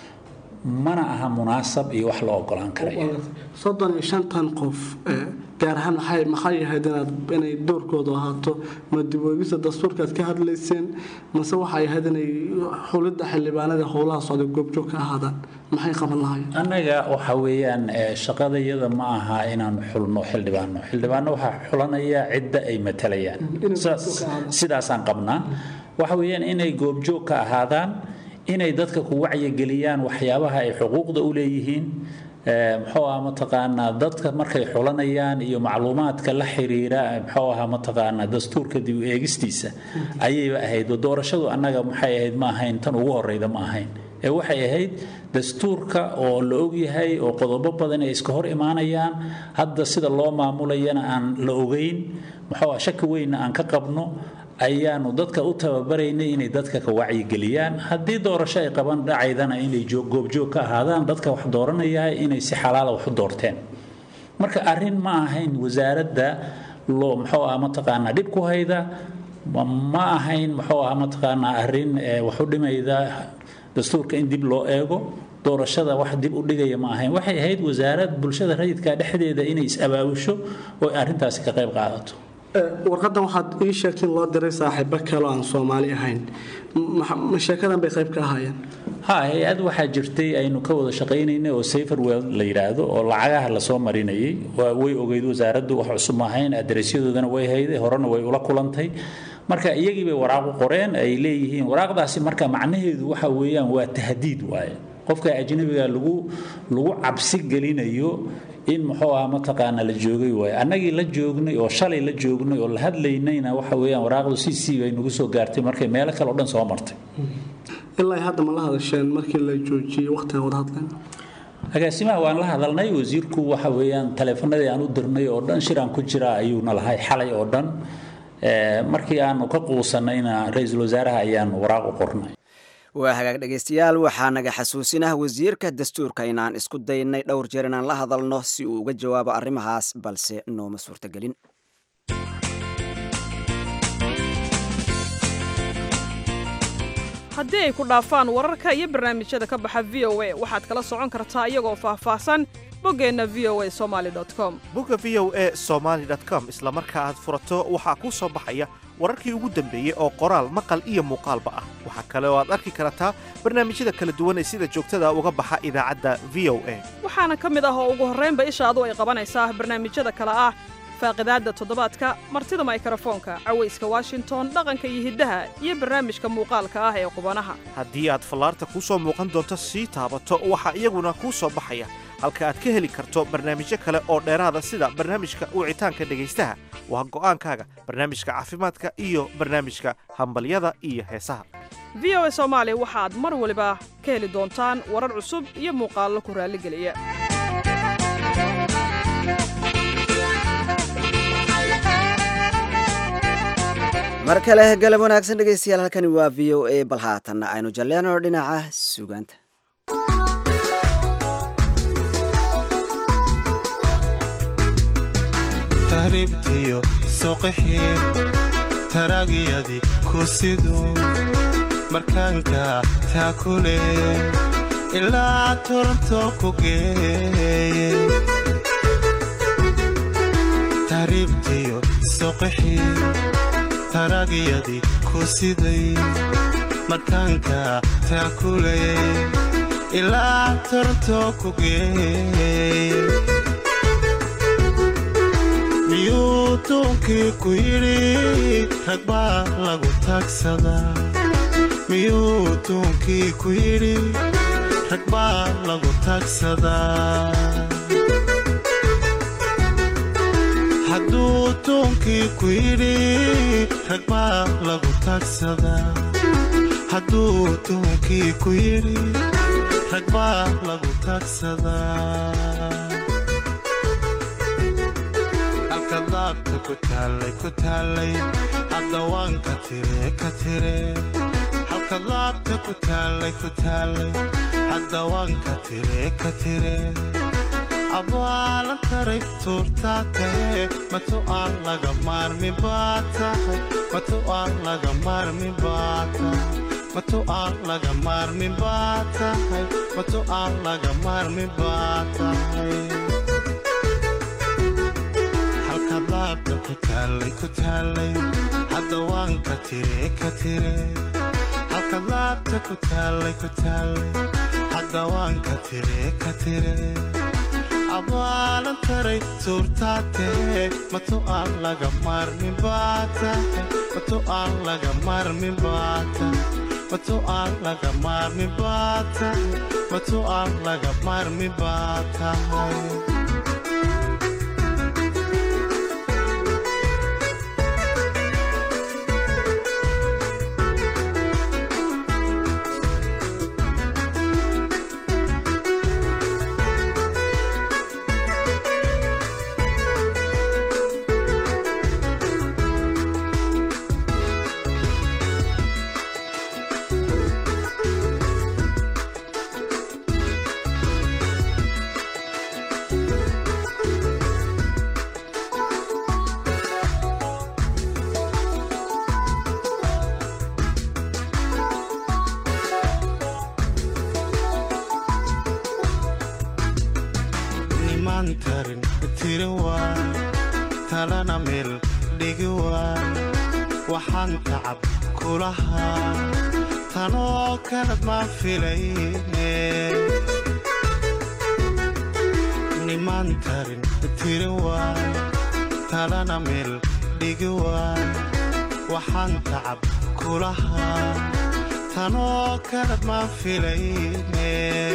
mana aha munaasab iyo wax loo ogolaan karaya soddon iyo shantan qof gaar ahaan maxay maxay ahayd inaad inay doorkoodu ahaato ma dib weegista dastuurkaad ka hadlayseen mase waxay ahayd inay xulidda xildhibaanada howlaha socda goobjoog ka ahaadaan maxay qaban lahayn annaga waxa weeyaan shaqadayada ma aha inaan xulno xildhibaano xildhibaano waxaa xulanaya cidda ay matalayaan sidaasaan qabnaa waxa weeyaan inay goobjoog ka ahaadaan inay dadka ku wacyigeliyaan waxyaabaha ay xuquuqda u leeyihiin muxuu aha mataqaanaa dadka markay xulanayaan iyo macluumaadka la xiriira muxuu aha mataqaanaa dastuurka dib u eegistiisa ayayba ahayd doorashadu annaga maxay ahayd ma ahayn tan ugu horeyda ma ahayn ee waxay ahayd dastuurka oo la ogyahay oo qodobo badan ay iska hor imaanayaan hadda sida loo maamulayana aan la ogeyn muxuu ah shaki weynna aan ka qabno ayaanu dadka u tababaraynay inay dadka ka wacyigeliyaan haddii doorasho ay qaban dhacaydana inay goobjoog ka ahaadaan dadka wax dooranaya inay si xalaala wax u doorteen marka arrin ma ahayn wasaaradda loo muxuu ah mataqaanaa dhib ku hayda ma ahayn muxuu ah mataqaanaa arrin wax u dhimayda dastuurka in dib loo eego doorashada wax dib u dhigaya ma ahayn waxay ahayd wasaarad bulshada rayidka dhexdeeda inay is-abaabusho oo arrintaasi ka qayb qaadato warqadan waxaad ii sheegtay in loo diray saaxiibo kale aan soomaali ahayn sheekadan bay qayb ka ahaayeen ha hay-ad waxaa jirtay aynu ka wada shaqaynaynay oo saferwell la yidhaahdo oo lacagaha lasoo marinayay way ogeyd wasaaraddu wax cusub ma ahayn aderesyadoodana way hayday horena way ula kulantay marka iyagii bay waraaq u qoreen ay leeyihiin waraaqdaasi marka macnaheedu waxa weeyaan waa tahdiid waaye qofka ajnabiga lagu lagu cabsi gelinayo in muxuu ah mataqaana la joogay waaye annagii la joognay oo shalay la joognay oo la hadlaynayna waxa weeyaan waraaqdu si sii bay nagu soo gaartay markay meelo kale oo dhan soo martay ilaa hadda ma la hadasheen markii la joojiyey waqtiga wada hadleen agaasimaha waan la hadalnay wasiirku waxa weeyaan taleefanadii aan u dirnay oo dhan shiraan ku jira ayuuna lahay xalay oo dhan markii aanu ka quusanayna ra-iisul wasaaraha ayaanu waraaq u qornay waa hagaag dhegaystayaal waxaa naga xasuusinah wasiirka dastuurka inaan isku daynay dhowr jeer inaan la hadalno si uu uga jawaabo arrimahaas balse nooma suurtagelin haddii ay ku dhaafaan wararka iyo barnaamijyada ka baxa v o a waxaad kala socon kartaa iyagoo faahfaahsan boggeenna v o a somali com bogga v o a somaali com isla marka aad furato waxaa kuu soo baxaya wararkii ugu dambeeyey oo qoraal maqal iyo muuqaalba ah waxaa kale oo aad arki kartaa barnaamijyada kala duwan ee sida joogtada uga baxa idaacadda v o a waxaana ka mid ah oo ugu horraynba ishaadu ay qabanaysaa barnaamijyada kale ah faaqidaadda toddobaadka martida maykarafoonka cawayska washington dhaqanka iyo hiddaha iyo barnaamijka muuqaalka ah ee qubanaha haddii aad fallaarta kuu soo muuqan doonto sii taabato waxaa iyaguna kuu soo baxaya halka aad ka heli karto barnaamijyo kale oo dheeraada sida barnaamijka wicitaanka dhegaystaha waa go'aankaaga barnaamijka caafimaadka iyo barnaamijka hambalyada iyo heesaha v o a soomaali waxaad mar waliba ka heli doontaan warar cusub iyo muuqaallo ku raalligeliya mar kale galab wanaagsan dhegaystayaal halkani waa v o a bal haatanna aynu jalleeno dhinaca sugaanta tahribtiyo soqixii taragyadii ku siduu markaanka taakule ilaa toronto ku geeye tahribtiyo soqixii taragyadii ku siday markaanka taakule ilaa toronto ku geey miyuu duunkii ku yidhi rag baa lagu taagsadaa miyuu duunkii ku yidhi rag baa lagu taagsadaa hadduu duunkii ku yidhi rag baa lagu taagsadaa hadduu duunkii ku yidhi rag baa lagu taagsadaa halka daabta ku taallay ku taallay hadda waan ka tire ka tire halka daabta ku taallay ku taallay hadda waan ka tire ka tire abaalan taray tuurtaa tahe matu aan laga maarmi baa tahay matu aan laga maarmi baa tahay matu aan laga maarmi baa tahay matu aan laga maarmi baa tahay halka daabta ku taallay ku taallay hadda waan ka tire ka tire halka daabta ku taallay ku taallay hadda waan ka tire ka tire abaalan taray tuurtaa tahe matu aan laga maarmi baa tahay matu aan laga maarmi baa tahay matu aan laga maarmi baa tahay matu aan laga maarmi baa tahay nimaan tarin tiri waa talana meel dhigi waa waxaan tacab kulahaa tanoo kalad maa filayne nimaan tarin tiri waa talana meel dhigi waa waxaan tacab kulahaa tanoo kalad maa filayne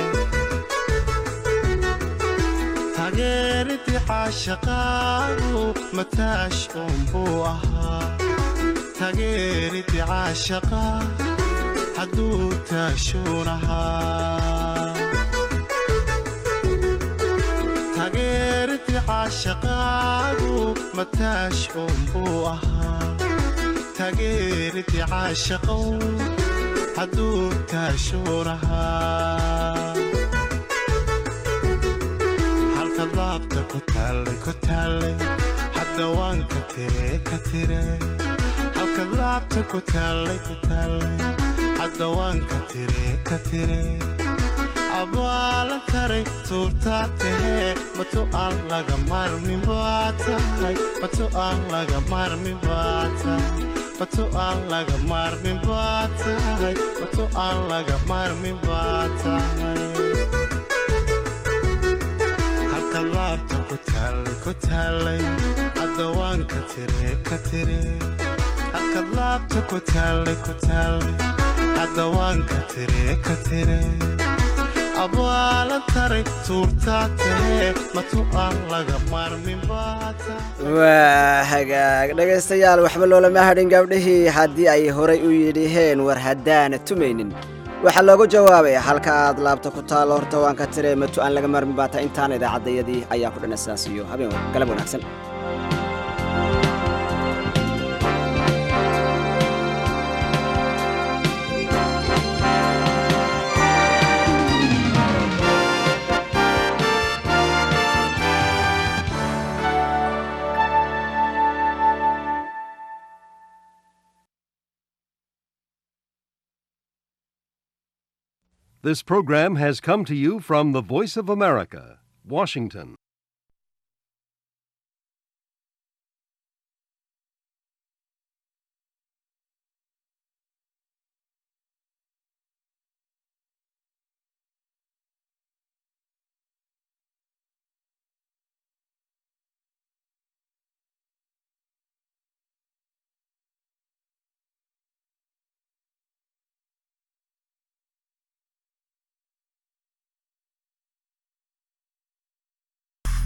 tageeridii caashaqaagu mataash uunbuu ahaa tageeridii caashaqaa hadduu taashuun ahaa tageeridii caashaqaagu mataash uunbuu ahaa tageeridii caashaqow hadduu taashuun ahaa halka daabta ku taallay ku taallay hadda waan ka tire ka tire halka daabta ku taallay ku taallay hadda waan ka tire ka tire abaalan taray tuurtaa tahe matu aan laga maarmi baa tahay matu aan laga maarmi baa tahay matu aan laga maarmi baa tahay matu aan laga maarmi baa tahay halka laabta ku taallay ku taallay hadda waan ka tire ka tire halka laabta ku taallay ku taallay hadda waan ka tire ka tire abaalan taray tuurtaa tahe matu aan laga maarmin baa tahay waa hagaag dhegaystayaal waxba loolama hadhin gabdhihii haddii ay horay u yidhiheen war haddaana tumaynin waxaa loogu jawaabay halka aad laabta ku taallo horta waan ka tiree matu aan laga maarmin baata intaana idaacaddayadii ayaa ku dhan saas iyo habeen galab wanaagsan This program has come to you from the Voice of America, Washington.